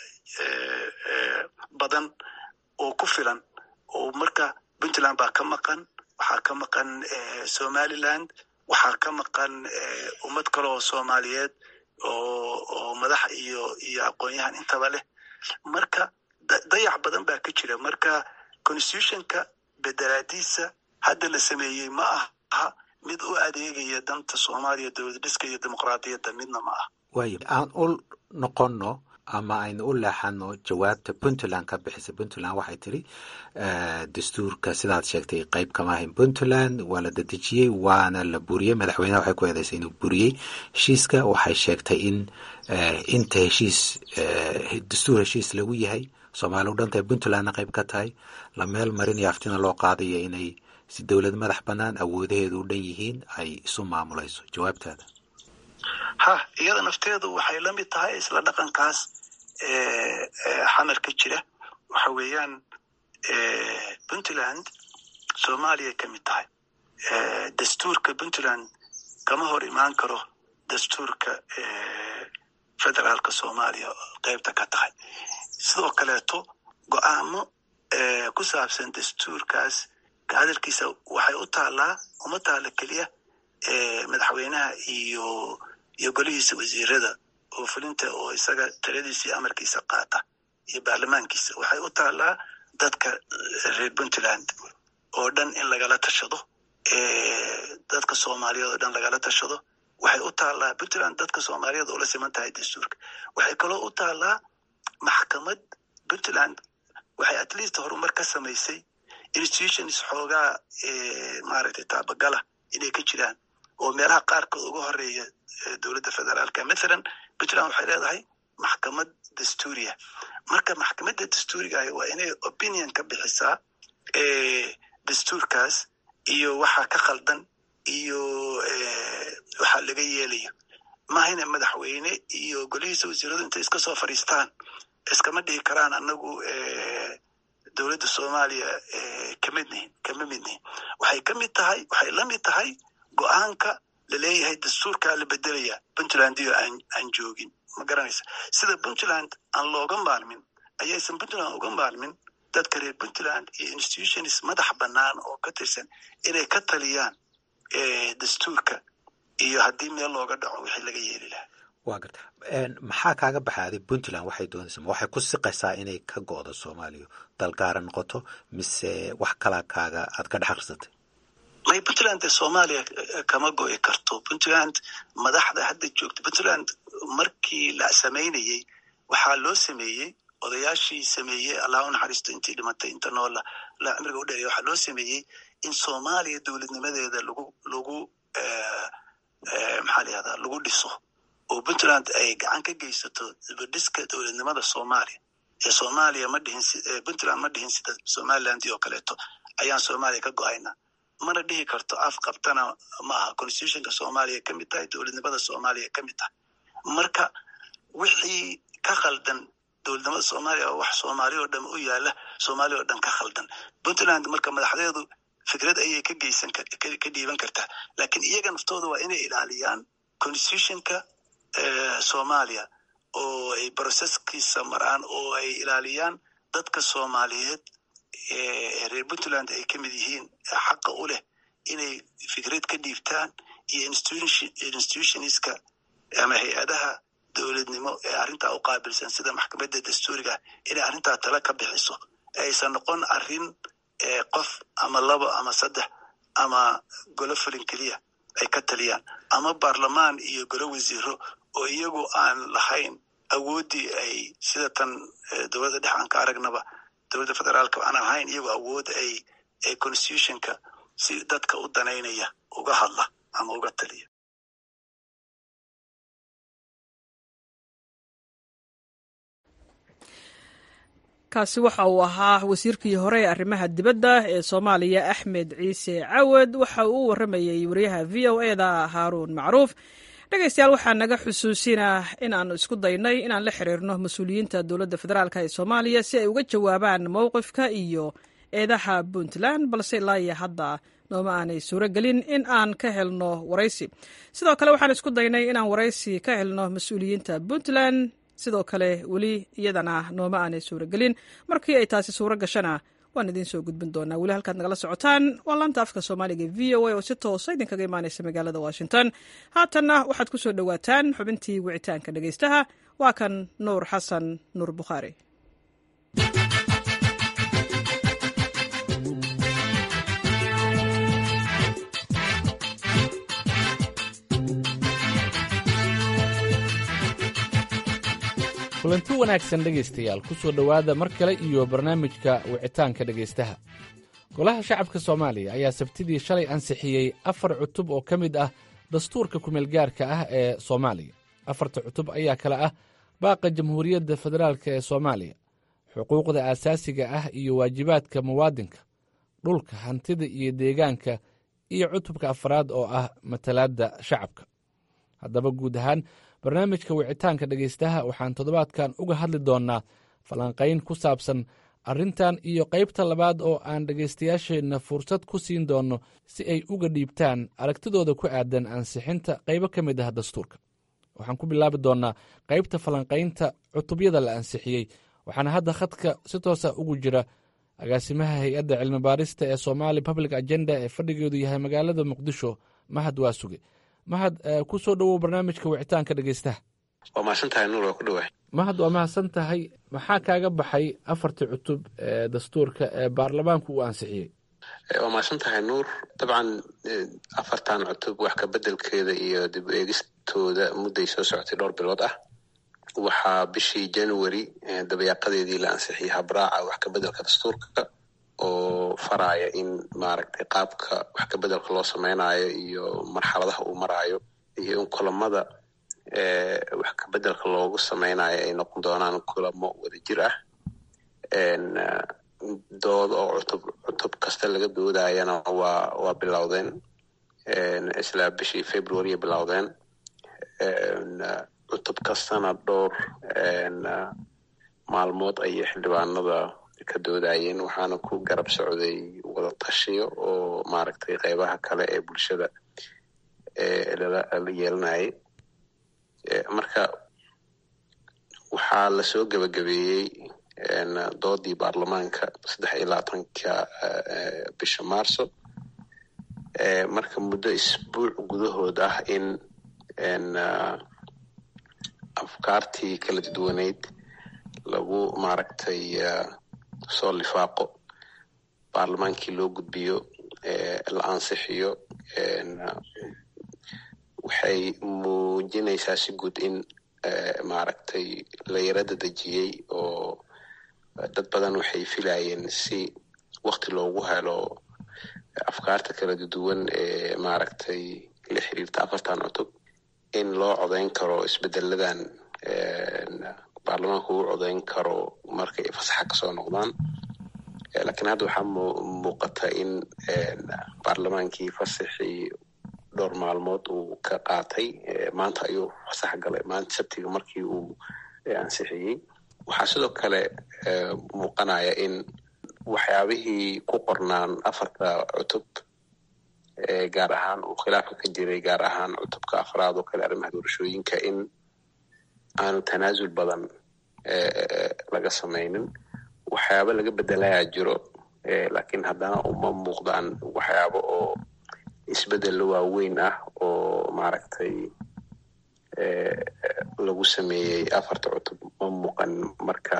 badan oo ku filan oo marka puntland baa ka maqan waxaa ka maqan somaliland waxaa ka maqan ummad kale oo soomaaliyeed oo oo madax iyo iyo aqoon-yahan intaba leh marka dayac badan baa ka jira marka constitutionka bedelaadiisa hadda la sameeyey ma aha mid u adeegaya danta soomaaliya dowlad dhiska iyo dimuqraadiyadda midna ma ah waayo aan u noqonno ama aynu u leexano jawaabta puntland ka bixisa puntland waxay tiri dastuurka sidaad sheegtay qeyb kama ahayn puntland waa la dadejiyey waana la buriyey madaxweyneha waxay ku eedeysay inuu buriyey heshiiska waxay sheegtay in inta heshiis dastuur heshiis lagu yahay soomaali u dhantahay puntlandna qeyb ka tahay la meel marinayo aftina loo qaadayo inay si dowlad madax bannaan awoodaheedu u dhan yihiin ay isu maamulayso jawaabtaada ha iyada nafteedu waxay la mid tahay isla dhaqankaas xamar ka jira waxa weeyaan puntland soomaaliya ka mid tahay dastuurka puntland kama hor imaan karo dastuurka federaalka soomaaliya qeybta ka tahay sidoo kaleeto go-aamo ku saabsan dastuurkaas ka hadalkiisa waxay u taallaa uma taalla keliya madaxweynaha iyo iyo golihiisa wasiirada oo fulinta oo isaga taladiisa iyo amarkiisa qaata iyo baarlamaankiisa waxay u taallaa dadka reer puntland oo dhan in lagala tashado dadka soomaaliyeed oo dhan lagala tashado waxay u taallaa puntland dadka soomaaliyeed oo la siman tahay dastuurka waxay kaloo u taallaa maxkamad puntland waxay at least horumar ka samaysay institutions xoogaa maaragtay taabagala inay ka jiraan oo meelaha qaarkood uga horeeya dowladda federaalka mathalan puntland waxay leedahay maxkamad dastuuriya marka maxkamadda dastuuriga ahi waa inay opinion ka bixisaa dastuurkaas iyo waxa ka khaldan iyo waxa laga yeelayo mahayna madaxweyne iyo golihiisa wasiiradu intay iska soo fadhiistaan iskama dhihi karaan anagu dowladda soomaaliya kamid nihin kama mid nihin waxay ka mid tahay waxay la mid tahay go-aanka laleeyahay dastuurkaa la bedelaya puntland iyo aan aan joogin ma garanaysa sida puntland aan looga maalmin ayaysan puntland uga maalmin dadka reer puntland iyo institutions madax bannaan oo ka tirsan inay ka taliyaan dastuurka iyo haddii meel looga dhaco wixii laga yeeli lahaa waa garta maxaa kaaga baxaaday puntland waxay doonaysa ma waxay ku siqaysaa inay ka go'do soomaaliya dalgaara noqoto mise wax kalaa kaaga aad ka dhex akhrisatay may puntland dee soomaaliya kama go'i karto puntland madaxda hadda joogta puntland markii la samaynayey waxaa loo sameeyey odayaashii sameeyey allah u naxariisto intii dhimatay inta noola la cimriga u dheereya waxaa loo sameeyey in soomaaliya dowladnimadeeda lagu lagu maxaa layihahdaa lagu dhiso oo puntland ay gacan ka geysato dibadhiska dowladnimada soomaaliya ee soomaaliya ma dhihin puntland ma dhihin sida somaliland oo kaleeto ayaan soomaaliya ka go-ayna mana dhihi karto af qabtana ma aha constitutionka soomaaliya ka mid tahay dowladnimada soomaaliya ka mid tahay marka wixii ka khaldan dowladnimada soomaaliya oo wax soomaaliya oo dhan u yaala soomaaliya oo dhan ka khaldan puntland marka madaxdeedu fikrad ayay ka geysan ka dhiiban kartaa lakiin iyaga naftooda waa inay ilaaliyaan constitutionka soomaaliya oo ay processkiisa maraan oo ay ilaaliyaan dadka soomaaliyeed reer puntland ay ka mid yihiin xaqa u leh inay fikrad ka dhiibtaan iyo institutionska ama hay-adaha dowladnimo ee arrintaa u qaabilsan sida maxkamadda dastuuriga inay arrintaa tala ka bixiso aysan noqon arrin qof ama labo ama saddex ama golo fulin keliya ay ka taliyaan ama baarlamaan iyo golo wasiiro oo iyagu aan lahayn awooddii ay sida tan dowladda dhex aan ka aragnaba dowladda federaalka aan ahayn iyagu awood ay ay constitutionka si dadka u danaynaya uga hadla ama uga taliya kaasi waxa uu ahaa wasiirkii hore ee arrimaha dibadda ee soomaaliya axmed ciise cawad waxa uu u warramayey wariyaha v o e da haaruun macruuf dhegaystayaal waxaa naga xusuusinaa in aanu isku daynay inaan la xiriirno mas-uuliyiinta dowladda federaalk ee soomaaliya si ay uga jawaabaan mowqifka iyo eedaha puntland balse ilaa iyo hadda nooma aanay suuro gelin in aan ka helno waraysi sidoo kale waxaan isku daynay inaan waraysi ka helno mas-uuliyiinta puntland sidoo kale weli iyadana nooma aanay suuro gelin markii ay taasi suuro gashana waan idiin soo gudbin doonaa weli halkaad nagala socotaan waa laanta afka soomaaliga v o a oo si toosa idinkaga imaanaysa magaalada washington haatanna waxaad ku soo dhowaataan xubintii wicitaanka dhegaystaha waa kan nuur xasan nuur bukhaari kulanti wanaagsan dhegaystayaal ku soo dhowaada mar kale iyo barnaamijka wicitaanka dhegaystaha golaha shacabka soomaaliya ayaa sabtidii shalay ansixiyey afar cutub oo ka mid ah dastuurka kumeelgaarka ah ee soomaaliya afarta cutub ayaa kale ah baaqa jamhuuriyadda federaalk ee soomaaliya xuquuqda aasaasiga ah iyo waajibaadka muwaadinka dhulka hantida iyo deegaanka iyo cutubka afraad oo ah matalaadda shacabka haddaba guud ahaan barnaamijka wicitaanka dhegaystaha waxaan toddobaadkan uga hadli doonnaa falanqayn ku saabsan arrintan iyo qaybta labaad oo aan dhegaystayaasheenna fursad ku siin doonno si ay uga dhiibtaan aragtidooda ku aadan ansixinta qaybo ka mid ah dastuurka waxaan ku bilaabi doonnaa qaybta falanqaynta cutubyada la ansixiyey waxaana hadda khadka si toosa ugu jira agaasimaha hay-adda cilmi baarista ee somaali public agenda ee fadhigeedu yahay magaalada muqdisho mahad waa suge mahad ku soo dhowow barnaamijka wicitaanka dhegaystaha waa mahadsan tahay nuur waa ku dhawaay mahad waa mahadsan tahay maxaa kaaga baxay afartii cutub ee dastuurka ee baarlamaanku uu ansixiyey waa mahadsan tahay nuur dabcan afartan cutub wax ka bedelkeeda iyo dib eegistooda mudday soo socotay dhowr bilood ah waxaa bishii january dabayaaqadeedii la ansixiyey habraaca wax ka bedelka dastuurka oo faraaya in maaragtay qaabka wax ka bedelka loo samaynayo iyo marxaladaha uu maraayo iyo in kulamada wax kabeddelka loogu sameynayo ay noqon doonaan kulamo wadajir ah dood oo cutub cutub kasta laga doodayana waa waa bilowdeen isla bishii february bilowdeen cutub kastana dhowr maalmood ayay xildhibaanada ka doodayeen waxaana ku garab socday wada tashiyo oo maaragtay qeybaha kale ee bulshada lala yeelanayay marka waxaa lasoo gebagabeeyey doodii baarlamaanka saddex iyo labaatanka bisha marso marka muddo isbuuc gudahood ah in afkaartii kala duwaneyd lagu maaragtay soo lifaaqo baarlamaankii loo gudbiyo la ansixiyo waxay muujinaysaa si guud in maaragtay la yarada dejiyey oo dad badan waxay filayeen si wakti loogu helo afkaarta kala duwan ee maaragtay la xiriirta afartan cutub in loo codeyn karo isbedeladan baarlamaanka uu codeyn karo markay fasaxa kasoo noqdaan lakiin hadda waxaa muuqata in baarlamaankii fasaxii dhowr maalmood uu ka qaatay maanta ayuu fasax galay maanta sabtiga markii uu ansixiyey waxaa sidoo kale muuqanaya in waxyaabihii ku qornaan afarta cutub gaar ahaan uu khilaafka ka jiray gaar ahaan cutubka afraad oo kale arrimaha doorashooyinka in aanu tanaasul badan laga samaynin waxyaabo laga bedelayaa jiro lakiin haddana uma muuqdaan waxyaabo oo isbedelo waaweyn ah oo maaragtay lagu sameeyey afarta cutub ma muuqan marka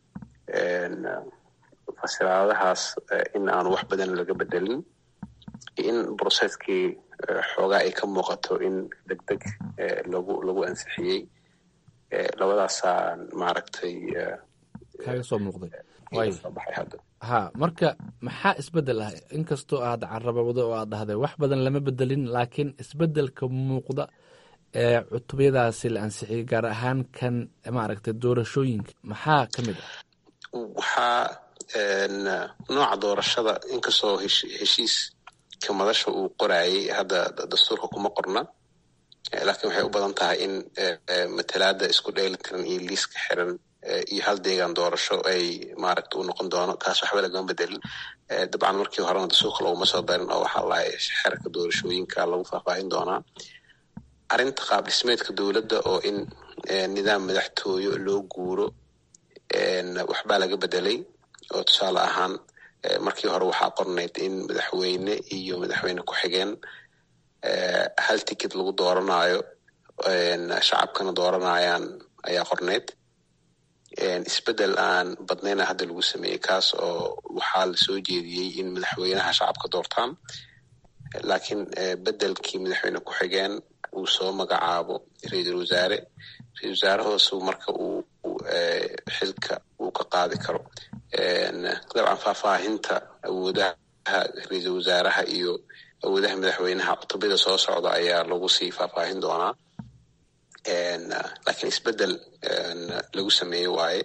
fasiraadahaas in aanu wax badan laga bedelin in brocesskii xoogaa ay ka muuqato in deg deg lagu lagu ansixiyey labadaasaan maaragtay kaga soo muuqday ha marka maxaa isbedel ah inkastoo aad carabawdo oo aad dhahday wax badan lama bedelin laakiin isbedelka muuqda ee cutubyadaasi la ansixiyey gaar ahaan kan maaragtay doorashooyinka maxaa ka mid ah waxaa nooca doorashada inkastoo heshiiska madasha uu qorayay hadda dastuurka kuma qorna laakiin waxay u badan tahay in matalaada isku dheelitiran iyo liiska xiran iyo hal deegaan doorasho ay maaragta uu noqon doono kaas waxba lagama bedelin dabcan markii horena dastuurka laguma soo darin oo waxaa lahay xerka doorashooyinka lagu faahfaahin doonaa arrinta qaab dhismeedka dowladda oo in nidaam madaxtooyo loo guuro waxbaa laga bedelay oo tusaale ahaan markii hore waxaa qornayd in madaxweyne iyo madaxweyne ku-xigeen hal ticket lagu dooranayo shacabkana dooranayaan ayaa qornayd isbedel aan badnayna hadda lagu sameeyey kaas oo waxaa lasoo jeediyey in madaxweynaha shacabka doortaan laakiin bedelkii madaxweyne ku-xigeen uu soo magacaabo ra-iisul wasaare ra-isul wasaarahoosu marka uu xilka uu ka qaadi karo dabcan faahfaahinta awoodaha ra-iisul wasaaraha iyo awoodaha madaxweynaha cutubada soo socda ayaa lagu sii faahfaahin doonaa lakiin isbedel lagu sameeye waaye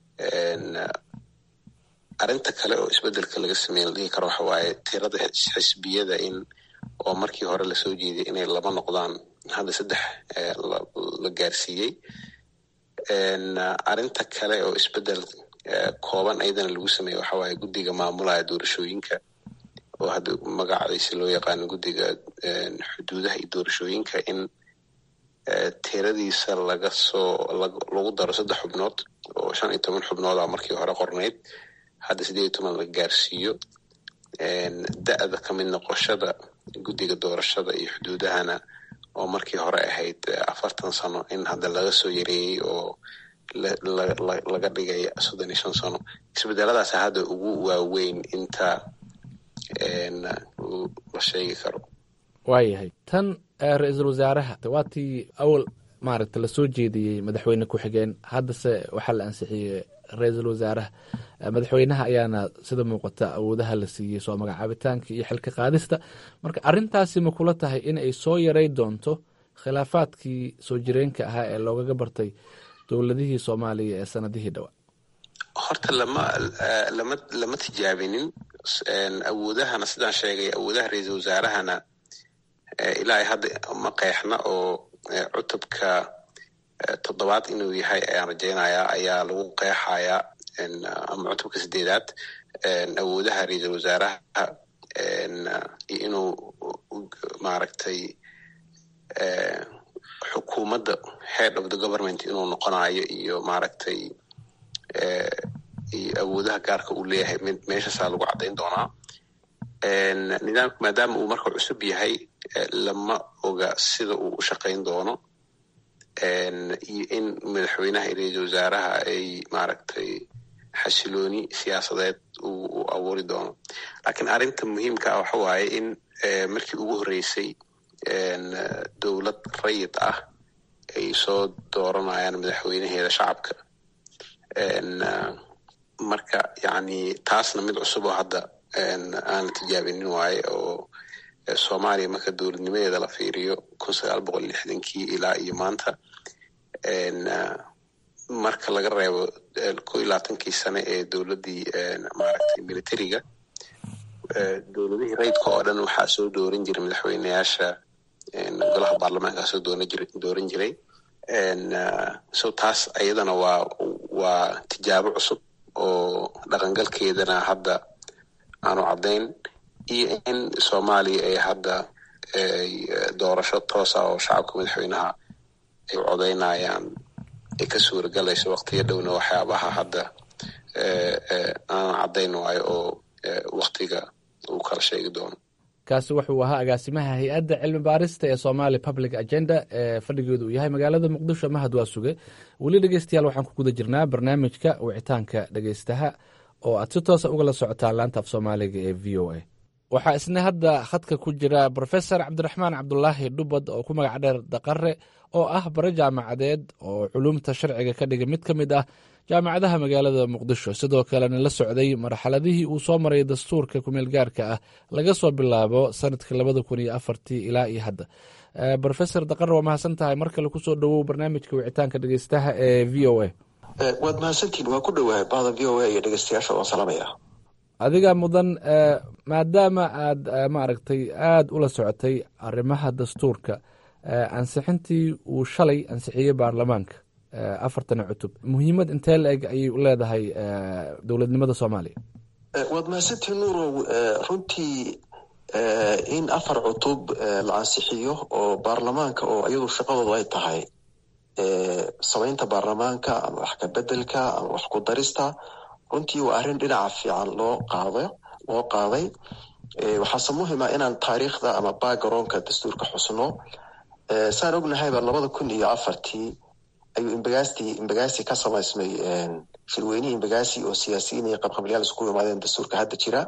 arrinta kale oo isbedelka laga sameeye la dhihi karo waxa waaye tirada xisbiyada in oo markii hore lasoo jeediyay inay laba noqdaan hadda saddex la gaarsiiyey arrinta kale oo isbedel kooban ayadana lagu sameeye waxa waaye guddiga maamulaya doorashooyinka oo hadda magaciisa loo yaqaano guddiga xuduudaha iyo doorashooyinka in tiradiisa laga soo lagu daro saddex xubnood oo shan iyo toban xubnooda markii hore qornayd hadda sideed iyo toban la gaarsiiyo da-da kamid noqoshada guddiga doorashada iyo xuduudahana oo markii hore ahayd afartan sano in hadda laga soo yareeyey oo laga dhigay soddon iyo shan sano isbedeladaas hadda ugu waaweyn inta la sheegi karo waayahay tan ra-iisul wasaaraha waa tii awal maaragta lasoo jeediyey madaxweyne ku-xigeen haddase waxaa la ansixiyey ra-iisul wasaaraha madaxweynaha ayaana sida muuqata awoodaha la siiyey soo magacaabitaanka iyo xilka qaadista marka arrintaasi ma kula tahay in ay soo yaray doonto khilaafaadkii soo jireenka ahaa ee loogaga bartay dowladihii soomaaliya ee sanadihii dhowaa horta lama lama lama tijaabinin awoodahana sidaan sheegay awoodaha ra-iisul wasaarahana ilaa hadda ma qeexna oo cutubka toddobaad inuu yahay ayaan rajaynayaa ayaa lagu qeexayaa ama cutubka sideedaad awoodaha ra-iisul wasaaraha inuu maaragtay xukuumadda head of the government inuu noqonayo iyo maaragtay iyo awoodaha gaarka uu leeyahay mid meeshaasaa lagu caddayn doonaa nidaamka maadaama uu marka cusub yahay lama oga sida uu u shaqayn doono iyo in madaxweynaha iyo ra-iisul wasaaraha ay maaragtay xasilooni siyaasadeed uu abuuri doono laakiin arrinta muhiimka ah waxa waaye in markii ugu horreysay dowlad rayid ah ay soo dooranayaan madaxweynaheeda shacabka marka yani taasna mid cusub oo hadda aan la tijaabinin waaye oo soomaaliya marka dowladnimadeeda la fiiriyo kun sagaal boqol lixdankii ilaa iyo maanta marka laga reebo ko iyo labaatankii sane ee dowladdii maaragtay militariga dowladihii rayidka oo dhan waxaa soo dooran jiray madaxweyneyaasha golaha baarlamaanka soo dooran jiray so taas ayadana waa waa tijaabo cusub oo dhaqangalkeedana hadda aanu caddayn iyo in soomaaliya ay hadda doorasho toosa oo shacabka madaxweynaha ay codaynayaan ay ka suuragalayso waktiyo dhowna waxyaabaha hadda aan caddayn waayo oo waktiga uu kala sheegi doono kaasi wuxuu ahaa agaasimaha hay-adda cilmi baarista ee somali public agenda ee fadhigeedu uu yahay magaalada muqdisho mahad waa suge weli dhegeystayaal waxaan ku guda jirnaa barnaamijka wicitaanka dhegeystaha oo aad si toosa ugala socotaan laanta af soomaaliga ee v o a waxaa isna hadda khadka ku jira brofesor cabdiraxmaan cabdulaahi dhubad oo ku magac dheer daqare oo ah bare jaamacadeed oo culumta sharciga ka dhigay mid ka mid ah jaamacadaha magaalada muqdisho sidoo kalena la socday marxaladihii uu soo maray dastuurka kumeel gaarka ah laga soo bilaabo sanadkii labada kun iyo afartii ilaa iyo hadda brofesor daqare waa mahadsan tahay mar kale kusoo dhowow barnaamijka wicitaanka dhegeystaha ee v o a waad mahadsantiin waa ku dhowahay bahda v o a iyo dhegeystayaasha waan salaamaya adiga mudan maadaama aad maaragtay aada ula socotay arrimaha dastuurka ansixintii uu shalay ansixiyey baarlamaanka afartana cutub muhiimad intee la eg ayay u leedahay dowladnimada soomaaliya waad mahadsantiin nuurow runtii in afar cutub la ansixiyo oo baarlamaanka oo iyadu shaqadoodu ay tahay samaynta baarlamaanka ama wax ka bedelka ama wax ku darista runtii waa arrin dhinaca fiican loo qaado loo qaaday waxaase muhima inaan taariikhda ama backgroundka dastuurka xusno saan ognahayba labada kun iyo afartii ayuu imbagasti imbagasi ka samaysmay shirweynihii imbagasi oo siyaasiyiin iyo qabqablayaal isku imaadeen dastuurka hadda jira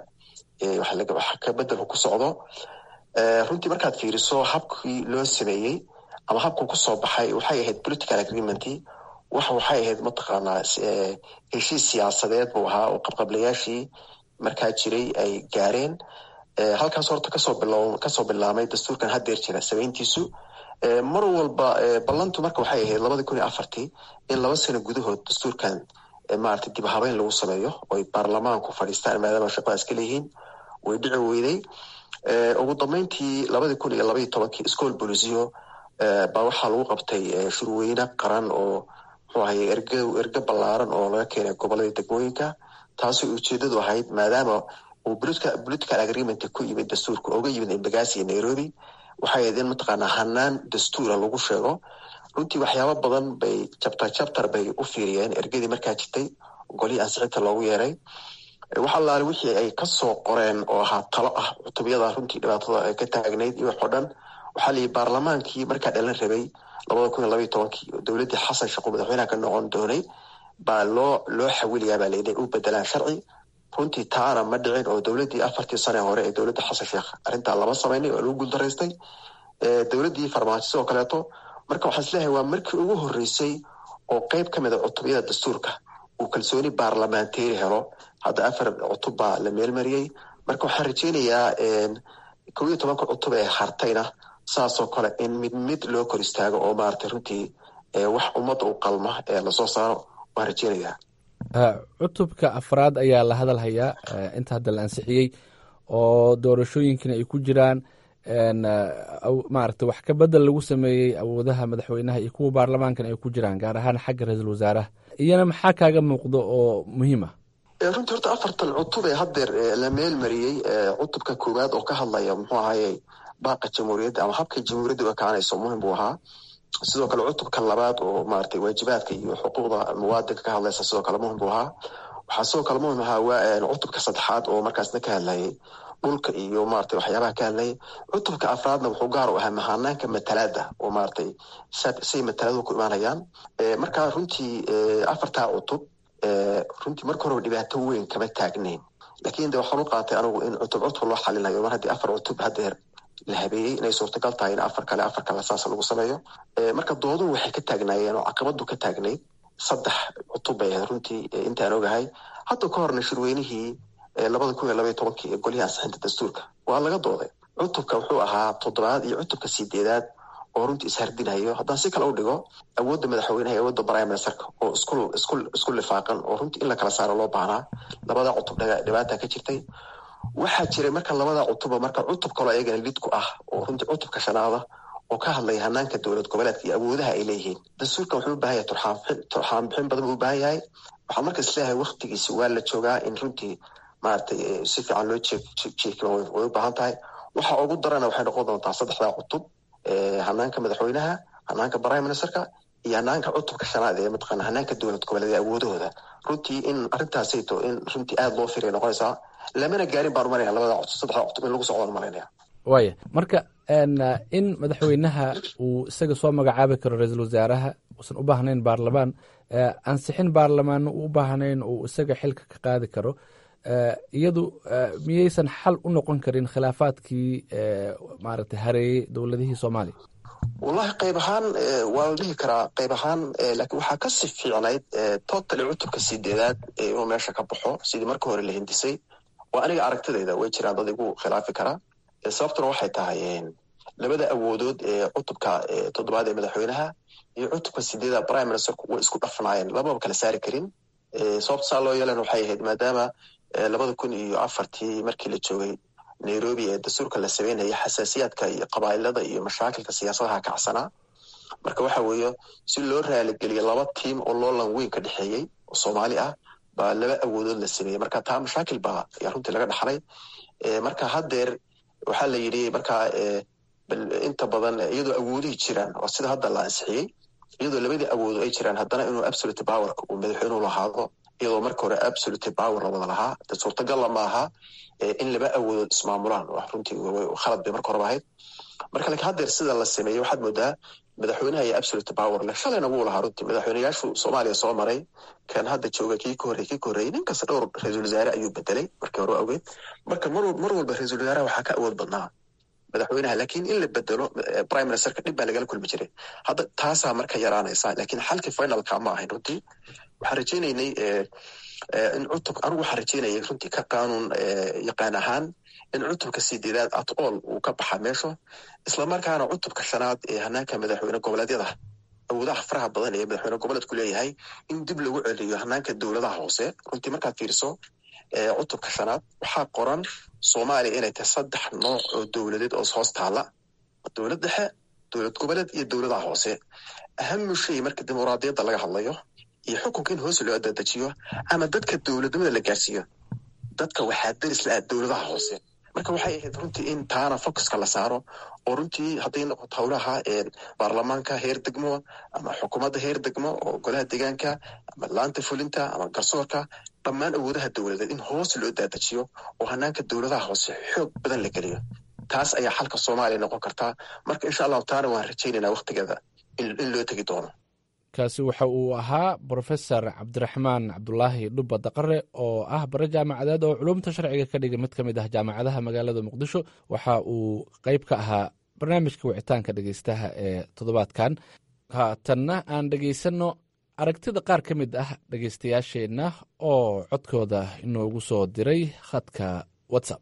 wax ka bedelku ku socdo runtii markaad fiiriso habkii loo sameeyey ama habku kusoo baxay waxay ahayd political agreement wax waxay ahayd mataqaanaa heshiis siyaasadeed buu ahaa oo qabqablayaashii markaa jiray ay gaareen halkaas horta kasoo bil kasoo bilaamay dastuurkan haddeer jira samayntiisu mar walba ballantu marka waxay ahayd labadii kun iyo afartii in laba sano gudahood dastuurkan maarata dib habeyn lagu sameeyo oy baarlamaanku fadhiistaan maadaama shaqadaas ka leeyihiin way dhici weyday ugu dambeyntii labadii kun iyo labaiyo tobankii school bolisiyo baa waxaa lagu qabtay shurweyne qaran oo muxuu ahay erge erge ballaaran oo laga keenay goboladii degmooyinka taasoo ujeedadu ahayd maadaama uu political agreement ku yimid dastuurka oga yimid embagasi iyo nairobi waxay ahayd in mataqaanaa hanaan dastuura lagu sheego runtii waxyaabo badan bay jabtar jabtar bay u fiiriyeen ergadii markaa jirtay golihii ansixinta loogu yeeray wax allaale wixii ay kasoo qoreen oo ahaa talo ah cutubyada runtii dhibaatada ay ka taagnayd iyo waxoo dhan waxaa layihi baarlamaankii markaa dhalan rabay labada kun iyo labaiyo tobankii dowladdii xasan sheekh uu madaxweynaha ka noqon doonay baa loo loo xawiliyaa baa layidhi u bedelaan sharci runtii taana ma dhicin oo dowladdii afartii sane hore ee dowladda xasan sheekh arrintaa lama samaynay oo lagu guuldaraystay dowladdii farmaajo sidoo kaleeto marka waxaan isleeyahay waa markii ugu horreysay oo qeyb ka mid a cutubyada dastuurka uu kalsooni baarlamaanteeri helo hadda afar cutub baa la meelmariyey marka waxaan rajeynayaa kow iyo tobanka cutub ee hartayna saasoo kale in mid mid loo kor istaago oo maaragtay runtii wax ummadda u qalma ee lasoo saaro waan rajeynayaa cutubka afraad ayaa la hadal hayaa inta hadda la ansixiyey oo doorashooyinkina ay ku jiraan maaragta wax ka bedel lagu sameeyey awoodaha madaxweynaha iyo kuwa baarlamaankan ay ku jiraan gaar ahaan xagga ra-iisul wasaaraha iyana maxaa kaaga muuqdo oo muhiim ah runtii horta afartan cutub ee haddeer la meel mariyey cutubka koowaad oo ka hadlaya muxuu ahaye baaqa jamhuuriyadda ama habka jamhuuriyadda u ekaanayso muhim buu ahaa sidoo kale cutubka labaad oo maratay waajibaadka iyo xuquuqda muwaadinka ka hadlaysa sidoo kale muhim buu ahaa waxaa sidoo kale muhim ahaa cutubka saddexaad oo markaasna ka hadlayay dhulka iyo maratay waxyaabaha ka hadlayay cutubka afraadna wuxuu gaar u ahaa mahanaanka matalaada oo maratay say mataladu ku imaanayaan marka runtii afartaa cutub runtii marka horeba dhibaato weyn kama taagnayn lakin de waxaan u qaatay anigu in cutub cutub loo xalinayo mar haddii afar cutub haddeer la habeeyey inay suurtagal tahay in afar kale afar kale saas lagu sameeyo marka dooduhu waxay ka taagnaayeen oo caqabadu ka taagnayd saddex cutub bay ahayd runtii intaan ogahay hadda ka horna shirweynihii labada kun iyo labaiy tobankii ee golihii ansixinta dastuurka waa laga dooday cutubka wuxuu ahaa toddobaad iyo cutubka sideedaad oo runtii ishardinayo haddaan si kale u dhigo awoodda madaxweynaha iyo awoodda prime ministerka oo isku isku isku lifaaqan oo runtii in la kala saaro loo baahnaa labada cutub dhibaata ka jirtay waxaa jiray marka labada cutuba marka cutub kaloo ayagana lidku ah oo runtii cutubka shanaada oo ka hadlaya hanaanka dowlad goboleedka iyo awoodaha ay leeyihiin dastuurkan wuxuu u baahan yahay turxaan turxaan bixin badan buu u baahan yahay waxaan marka isleeyahay waktigiisi waa la joogaa in runtii maaragtay si fiican loo jeejeekiyo way u baahan tahay waxa ugu darana waxay noqon doontaa saddexdaa cutub hanaanka madaxweynaha hanaanka prime ministerka iyo hanaanka cutubka shanaad ee mataqaana hanaanka dowlad goboleed awoodahooda runtii in arrintaasayto in runtii aada loo firiya noqonaysaa lamana gaarin baan umalanaya labada cutub saddexda cutub in lagu socdaan umalaynaya waaya marka in madaxweynaha uu isaga soo magacaabi karo ra-iisul wasaaraha uusan u baahnayn baarlamaan ansixin baarlamaanna u u baahnayn uu isaga xilka ka qaadi karo iyadu miyaysan xal u noqon karin khilaafaadkii maaragtay hareeyey dowladihii soomaaliya wallahi qayb ahaan waa la dhihi karaa qayb ahaan lakiin waxaa kasii fiicnayd totally cutubka sideedaad inuu meesha ka baxo sidii marka hore la hindisay oo aniga aragtidayda way jiraan dad igu khilaafi karaa sababtuna waxay tahay labada awoodood ee cutubka toddobaad ee madaxweynaha iyo cutubka sideedaad prime ministerku way isku dhafnaayeen lamaba kala saari karin sababta saa loo yeelan waxay ahayd maadaama labada kun iyo afartii markii la joogay nairobi ee dastuurka la sameynaya xasaasiyaadka iyo qabailada iyo mashaakilka siyaasadaha kacsanaa marka waxa weeye si loo raaligeliyo laba tiim oo loolan weyn ka dhexeeyey oo soomaali ah baa laba awoodood la sameeyey marka taa mashaakil baa ayaa runtii laga dhaxlay marka haddeer waxaa la yidhi marka inta badan iyadoo awoodihii jiraan oo sida hadda la ansixiyey iyadoo labadii awoodo ay jiraan haddana inuu absolute powerka uu madaxweynuhu lahaado iyadoo marka hore absolute power la wada lahaa de suurtagalla ma aha in laba awoodood ismaamulaan runtii khalad bay marka horeba ahayd marka lakiin haddeer sida la sameeyey waxaad moodaa madaxweynaha iyo absolute power leh shalayna wuu lahaa runtii madaxweyneyaashu soomaaliya soo maray kan hadda jooga kii ka horrey kii ka horreeyey nin kasta dhowr ra-iisul wasaare ayuu bedelay markii hore awgeed marka mar mar walba ra-iisul wasaaraha waxaa ka awood badnaa madaxweynaha lakiin in la bedelo prime ministerka dhib baa lagala kulmi jiray hadda taasaa marka yaraanaysa lakiin xalkii finalka ma ahayn runtii waxaan rajeynaynay in cutub anigu waxaan rajeynayay runtii ka qaanuun yaqaan ahaan in cutubka sideedaad at all uu ka baxa meesho islamarkaana cutubka shanaad ee hanaanka madaxweyne goboleedyada awoodaha faraha badan ee madaxweyne goboleedku leeyahay in dib lagu celiyo hanaanka dowladaha hoose runtii markaad fiiriso cutubka shanaad waxaa qoran soomaaliya inay tahay saddex nooc oo dowladeed oo hoos taala dowlad dhexe dowlad goboleed iyo dowladaha hoose ahamu shay marka dimuqraadiyadda laga hadlayo iyo xukunka in hoos loo adadejiyo ama dadka dowladnimada la gaarsiiyo dadka waxaa deris la-ah dowladaha hoose marka waxay ahayd runtii in taana focuska la saaro oo runtii hadday noqoto howlaha baarlamaanka heer degmo ama xukuumadda heer degmo oo golaha deegaanka ama laanta fulinta ama garsoorka dhammaan awoodaha dowladeed in hoos loo daadajiyo oo hanaanka dowladaha hoose xoog badan la geliyo taas ayaa xalka soomaaliya noqon kartaa marka insha allahu taana waan rajaynaynaa waktigeeda in loo tegi doono kaasi waxa uu ahaa brofesor cabdiraxmaan cabdulaahi dhubba daqare oo ah bare jaamacadeed oo culumta sharciga ka dhiga mid ka mid ah jaamacadaha magaalada muqdisho waxa uu qeyb ka ahaa barnaamijka wicitaanka dhegeystaha ee toddobaadkan haatanna aan dhegeysanno aragtida qaar ka mid ah dhegeystayaasheenna oo codkooda inoogu soo diray khadka whatsapp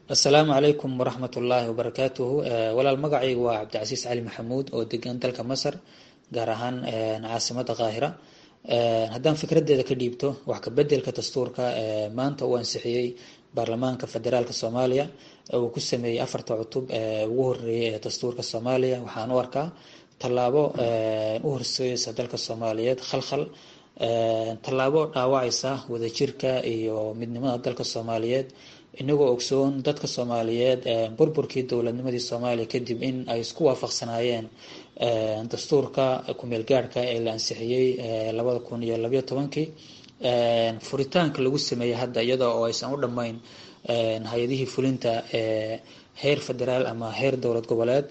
assalaamu calaykum waraxmat ullaahi wabarakaatuhu walaal magacaygu waa cabdicasiis cali maxamuud oo degan dalka masar gaar ahaan caasimada qaahira haddaan fikraddeeda ka dhiibto wax kabedelka dastuurka maanta uu ansixiyey baarlamaanka federaalk soomaaliya uu ku sameeyey afarta cutub ee ugu horeeyay ee dastuurka soomaaliya waxaan u arkaa tallaabo u horseedeysa dalka soomaaliyeed khalkhal tallaabo dhaawacaysa wadajirka iyo midnimada dalka soomaaliyeed inagoo ogsoon dadka soomaaliyeed burburkii dowladnimadii soomaaliya kadib in ay isku waafaqsanaayeen dastuurka kumeel gaadhka ee la ansixiyey labada kun iyo labayo tobankii furitaanka lagu sameeyey hadda iyada oo aysan u dhammayn hay-adihii fulinta ee heer federaal ama heer dowlad goboleed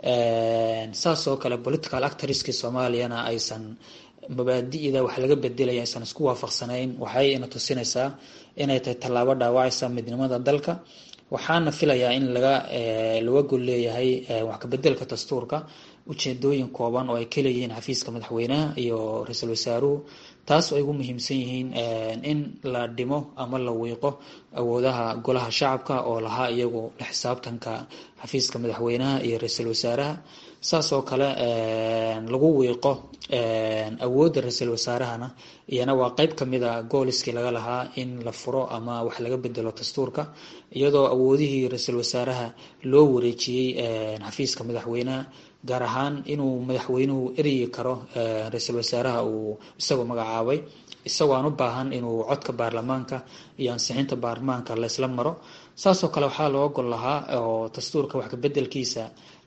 saas oo kale political actorskii soomaaliyana aysan mabaadi'da wax laga bedelaya aysan isku waafaqsanayn waxay ina tusinaysaa inay tahay tallaabo dhaawacaysa midnimada dalka waxaana filayaa in laga laga gol leeyahay wax kabedelka dastuurka ujeedooyin kooban oo ay ka leeyihiin xafiiska madaxweynaha iyo ra-iisul wasaaruhu taas ay ugu muhiimsan yihiin in la dhimo ama la wiiqo awoodaha golaha shacabka oo lahaa iyagu la xisaabtanka xafiiska madaxweynaha iyo ra-iisul wasaaraha saas oo kale lagu wiiqo awoodda ra-iisul wasaarahana iyana waa qeyb kamida gooliskii laga lahaa in la furo ama wax laga bedelo dastuurka iyadoo awoodihii ra-iisul wasaaraha loo wareejiyey xafiiska madaxweynaha gaar ahaan inuu madaxweynuhu eryi karo ra-iisul wasaaraha uu isagoo magacaabay isagoo aan u baahan inuu codka baarlamaanka iyo ansixinta baarlamaanka laysla maro saasoo kale waxaa loo gol lahaa oo dastuurka wax kabedelkiisa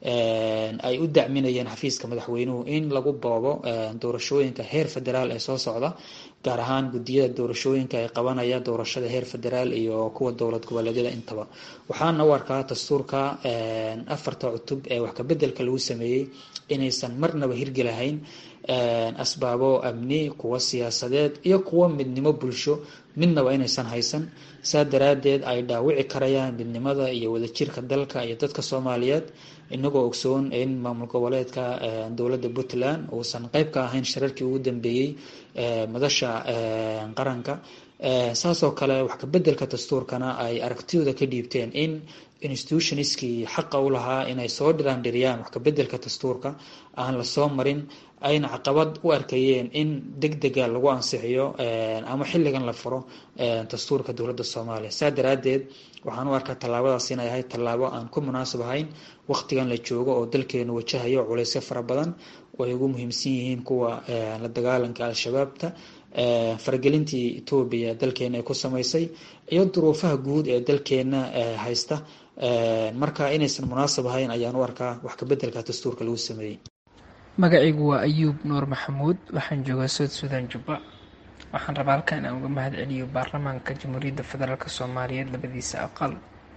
ay u dacminayeen xafiiska madaxweynuhu in lagu boobo doorashooyinka heer federaal ee soo socda gaar ahaan guddiyada doorashooyinka ay qabanaya doorashada heer federaal iyo kuwa dowlad goboleedyada intaba waxaana u arkaa dastuurka afarta cutub ee wax kabedelka lagu sameeyey inaysan marnaba hirgelahayn asbaabo amni kuwa siyaasadeed iyo kuwa midnimo bulsho midnaba inaysan haysan saa daraadeed ay dhaawici karayaan midnimada iyo wadajirka dalka iyo dadka soomaaliyeed inagoo ogsoon in maamul goboleedka dowladda puntland uusan qeyb ka ahayn shirarkii ugu dambeeyey madasha qaranka saasoo kale wax kabedelka dastuurkana ay aragtidooda ka dhiibteen in institutionskii xaqa u lahaa inay soo dhiraandhiriyaan wax kabedelka dastuurka aan lasoo marin ayna caqabad u arkayeen in deg dega lagu ansixiyo ama xilligan la furo dastuurka dowladda soomaaliya saa daraadeed waxaan u arkaa tallaabadaas inay ahayd tallaabo aan ku munaasab ahayn waqtigan la joogo oo dalkeenu wajahayo culeysyo fara badan oo ay ugu muhiimsan yihiin kuwa la dagaalanka al-shabaabta faragelintii etoobiya dalkeena ay ku samaysay iyo duruufaha guud ee dalkeena haysta marka inaysan munaasab ahayn ayaan u arkaa wax kabedelka dastuurka lagu sameeyey magacaygu waa ayuub nuur maxamuud waxaan joogaa sood suudaan jubba waxaan rabaa halkan inaan uga mahad celiyo baarlamaanka jamhuuriyadda federaalk soomaaliyeed labadiisa aqal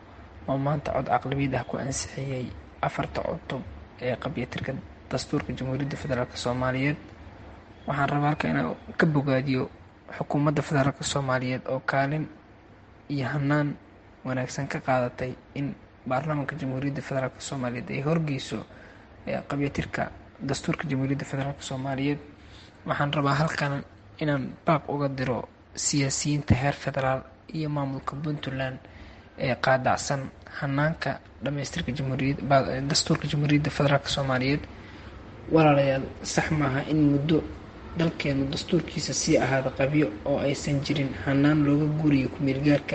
oo maanta cod caqlabiyad ah ku ansixiyey afarta cutub ee qabyatirka dastuurka jamhuuriyadda federaalk soomaaliyeed waxaan rabaa halkan inaan ka bogaadiyo xukuumadda federaalk soomaaliyeed oo kaalin iyo hanaan wanaagsan ka qaadatay in baarlamaanka jamhuuriyadda federaalk soomaaliyeed ay horgeyso qabyatirka dastuurka jamhuuriyadda federaalk soomaaliyeed waxaan rabaa halkan inaan baaq uga diro siyaasiyiinta heer federaal iyo maamulka puntland ee qaadacsan hanaanka dhamaystirka dastuurka jamhuuriyadda federaalk soomaaliyeed walaalayaal sax maaha in muddo dalkeenu dastuurkiisa sii ahaada qabyo oo aysan jirin hanaan looga guuriyo kumeelgaarka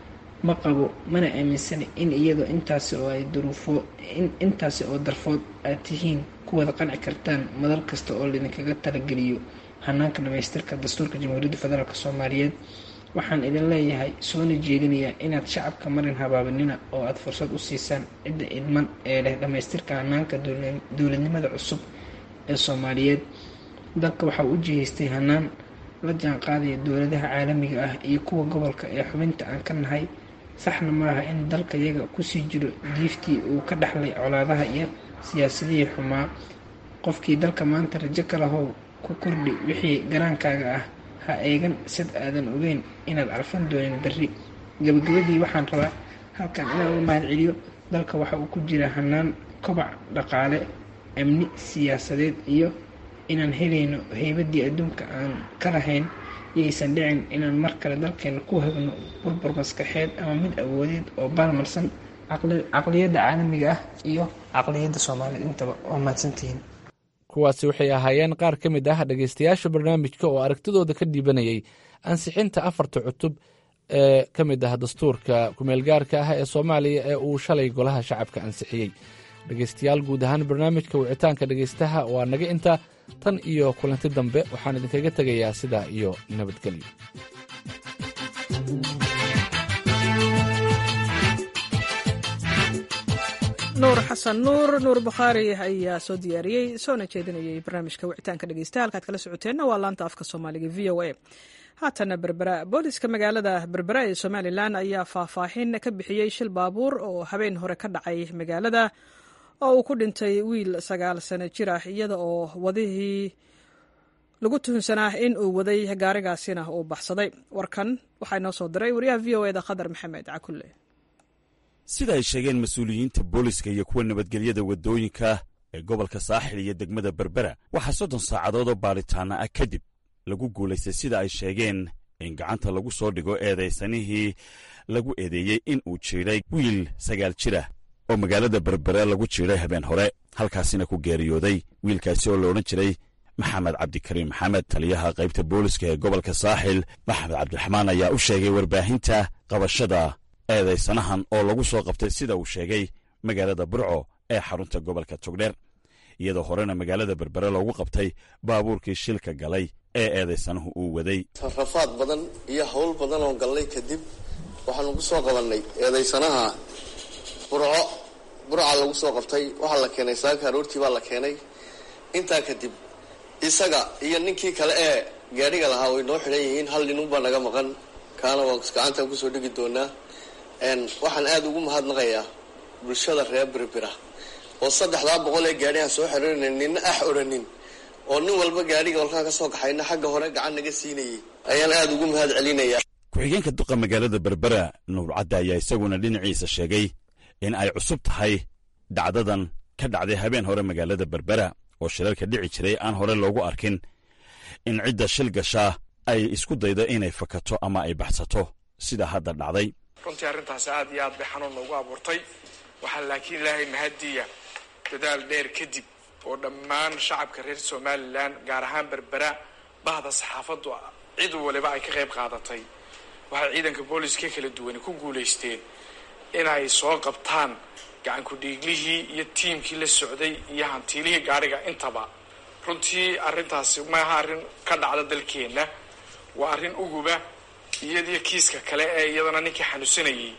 ma qabo mana aaminsana in iyadoo intaasi oo ay duruufo intaasi oo darfood aad tihiin ku wada qanci kartaan madal kasta oo laydinkaga talageliyo hanaanka dhamaystirka dastuurka jamhuuriyadda federaalk soomaaliyeed waxaan idin leeyahay soona jeedinayaa inaad shacabka marin habaabanina oo aada fursad u siisaan cidda idman ee leh dhamaystirka hanaanka dowladnimada cusub ee soomaaliyeed dalka waxaa u jihaystay hanaan la jaan qaadaya dowladaha caalamiga ah iyo kuwa gobolka ee xubinta aan ka nahay saxna maaha in dalka yaga kusii jiro diiftii uu ka dhaxlay colaadaha iyo siyaasadihii xumaa qofkii dalka maanta rajo kalahow ku kordhi wixii garaankaaga ah ha eegan sid aadan ogeyn inaad arfan doonin berri gabagabadii waxaan rabaa halkan inaan uga mahad celiyo dalka waxa uu ku jira hanaan kobac dhaqaale amni siyaasadeed iyo inaan helayno heybadii adduunka aan ka lahayn iyaysan dhicin inaan mar kale dalkeena ku hagno burbur maskaxeed ama mid awoodeed oo baalmarsan caqliyadda caalamiga ah iyo caqliyadda soomaaliyeed intaba waa mahadsantihiin kuwaasi waxay ahaayeen qaar ka mid ah dhegaystayaasha barnaamijka oo aragtidooda ka dhiibanayay ansixinta afarta cutub ee ka mid ah dastuurka kumeelgaarka ah ee soomaaliya ee uu shalay golaha shacabka ansixiyey dhegaystayaal guud ahaan barnaamijka wicitaanka dhegaystaha waa naga inta tan iyo kulanti dambe waxaan idinkaga tegayaa sidaa iyo nabadgelyo nuur xasan nuur nuur bukhaari ayaa soo diyaariyey soona jeedinayay barnaamijka wicitaanka dhegeystaha halkaad kala socoteenna waa laanta afka soomaaliga v o a haatana berbera booliska magaalada berbera ee somalilan ayaa faahfaahin ka bixiyey shil baabuur oo habeen hore ka dhacay magaalada oo uu ku dhintay wiil sagaal sano jir ah iyada oo wadihii lagu tuhunsanaa in uu waday gaarigaasina uu baxsaday warkan waxaa inoo soo diray wariyaha v o eda khadar maxamed cakulle sida ay sheegeen mas-uuliyiinta booliska iyo kuwa nabadgelyada waddooyinka ee gobolka saaxil iyo degmada berbera waxaa soddon saacadood oo baadhitaana ah kadib lagu guulaystay sida ay sheegeen in gacanta lagu soo dhigo eedaysanihii lagu eedeeyey in uu jiidhay wiil sagaal jirah oo magaalada berbera lagu jiidhay habeen hore halkaasina ku geeriyooday wiilkaasi oo la odhan jiray maxamed cabdikariim maxamed taliyaha qaybta booliska ee gobolka saaxil maxamed cabdiraxmaan ayaa u sheegay warbaahinta qabashada eedaysanahan oo lagu soo qabtay sida uu sheegay magaalada burco ee xarunta gobolka togdheer iyadoo horena magaalada berbere loogu qabtay baabuurkii shilka galay ee eedaysanahu uu waday rafaad badan iyo howl badan oo gallay kadib waxaanu ku soo qabannay eedaysanaha burco burca lagu soo qabtay waxaa la keenay saaka aroortii baa la keenay intaa kadib isaga iyo ninkii kale ee gaadhiga lahaa way noo xidhan yihiin hal ninunbaa naga maqan kaana waan gacantaan kusoo dhigi doonaa waxaan aada ugu mahadnaqayaa bulshada reer berbera oo saddexdaa boqol ee gaadhi aan soo xiriirinayn nina ax odhanin oo nin walba gaadhiga walkaan ka soo kaxayna xagga hore gacan naga siinayay ayaan aada ugu mahad celinayaa ku-xigeenka duqa magaalada berbera nuur cadda ayaa isaguna dhinaciisa sheegay in ay cusub tahay dhacdadan ka dhacday habeen hore magaalada berbera oo shilalka dhici jiray aan hore loogu arkin in cidda shil gashaa ay isku daydo inay fakato ama ay baxsato sida hadda dhacday runtii arrintaasi aad iyo aad bay xanuun noogu abuurtay waxaa laakiin ilaahay mahadiya dadaal dheer kadib oo dhammaan shacabka reer somalilan gaar ahaan berbera bahda saxaafaddu cid waliba ay ka qayb qaadatay waxay ciidanka booliska kala duwani ku guulaysteen inay soo qabtaan gacankudhiiglihii iyo tiimkii la socday iyo hantiilihii gaadhiga intaba runtii arrintaasi maaha arrin ka dhacda dalkeenna waa arrin uguba iyadiyo kiiska kale ee iyadana ninkii xanuunsanayey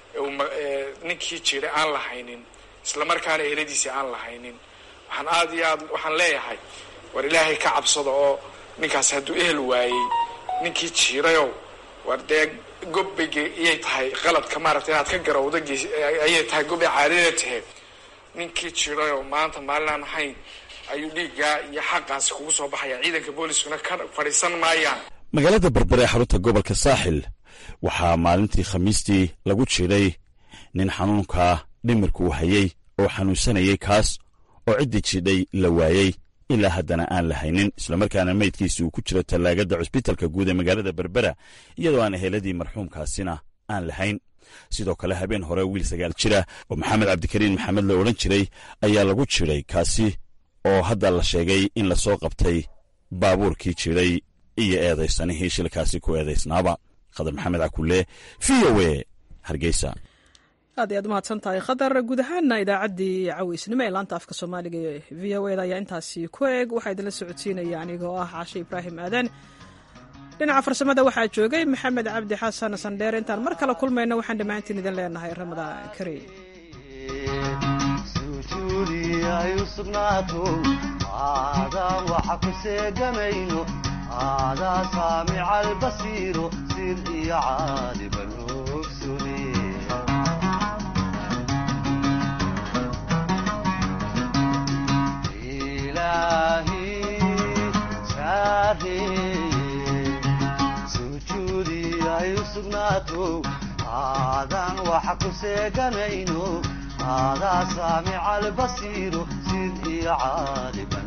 ninkii jiray aan lahaynin islamarkaana eheladiisii aan lahaynin waxaan aada iyo aad waxaan leeyahay war ilaahay ka cabsada oo ninkaasi hadduu ehel waayey ninkii jiirayow war dee gobbay iyay tahay qaladka maaragtay inaad ka garowda ayay tahay gobbay caadada tahe ninkii jiirayow maanta maalin aan ahayn ayuu dhiiggaa iyo xaqaasi kugu soo baxaya ciidanka booliskuna ka fadhiisan maayaan magaalada berbere ee xarunta gobolka saaxil waxaa maalintii khamiistii lagu jiidhay nin xanuunka dhimirku hayey oo xanuunsanayey kaas oo ciddii jiidhay la waayey ilaa haddana aan la haynin islamarkaana meydkiisi uu ku jiro tallaagada cusbitalka guud ee magaalada berbera iyadoo aan eheladii marxuumkaasina aan lahayn sidoo kale habeen hore wiil sagaal jira oo maxamed cabdikariin maxamed la odhan jiray ayaa lagu jiray kaasi oo hadda la sheegay in lasoo qabtay baabuurkii jiray iyo eedaysanihii shilkaasi ku eedaysnaaba khadar maxamed cakulle v o e hargeysa aad iy aad umahadsan tahay khadar guud ahaana idaacaddii caweysnimo ee laanta afka soomaaliga ee v o eda ayaa intaasi ku eeg waxaa idinla socodsiinaya anigoo ah caashe ibraahim aadan dhinaca farsamada waxaa joogay maxamed cabdi xasan sandheer intaan mar kale kulmayno waxaan dhammaantiin idin leenahay ramadaan kariim aadaa saamica albasiiro sir iyo caaliban ogsune ilaahi saareeye sujuudi ay u sugnaato aadaan waxa ku seeganayno aadaa saamica albasiiro sir iyo caaliban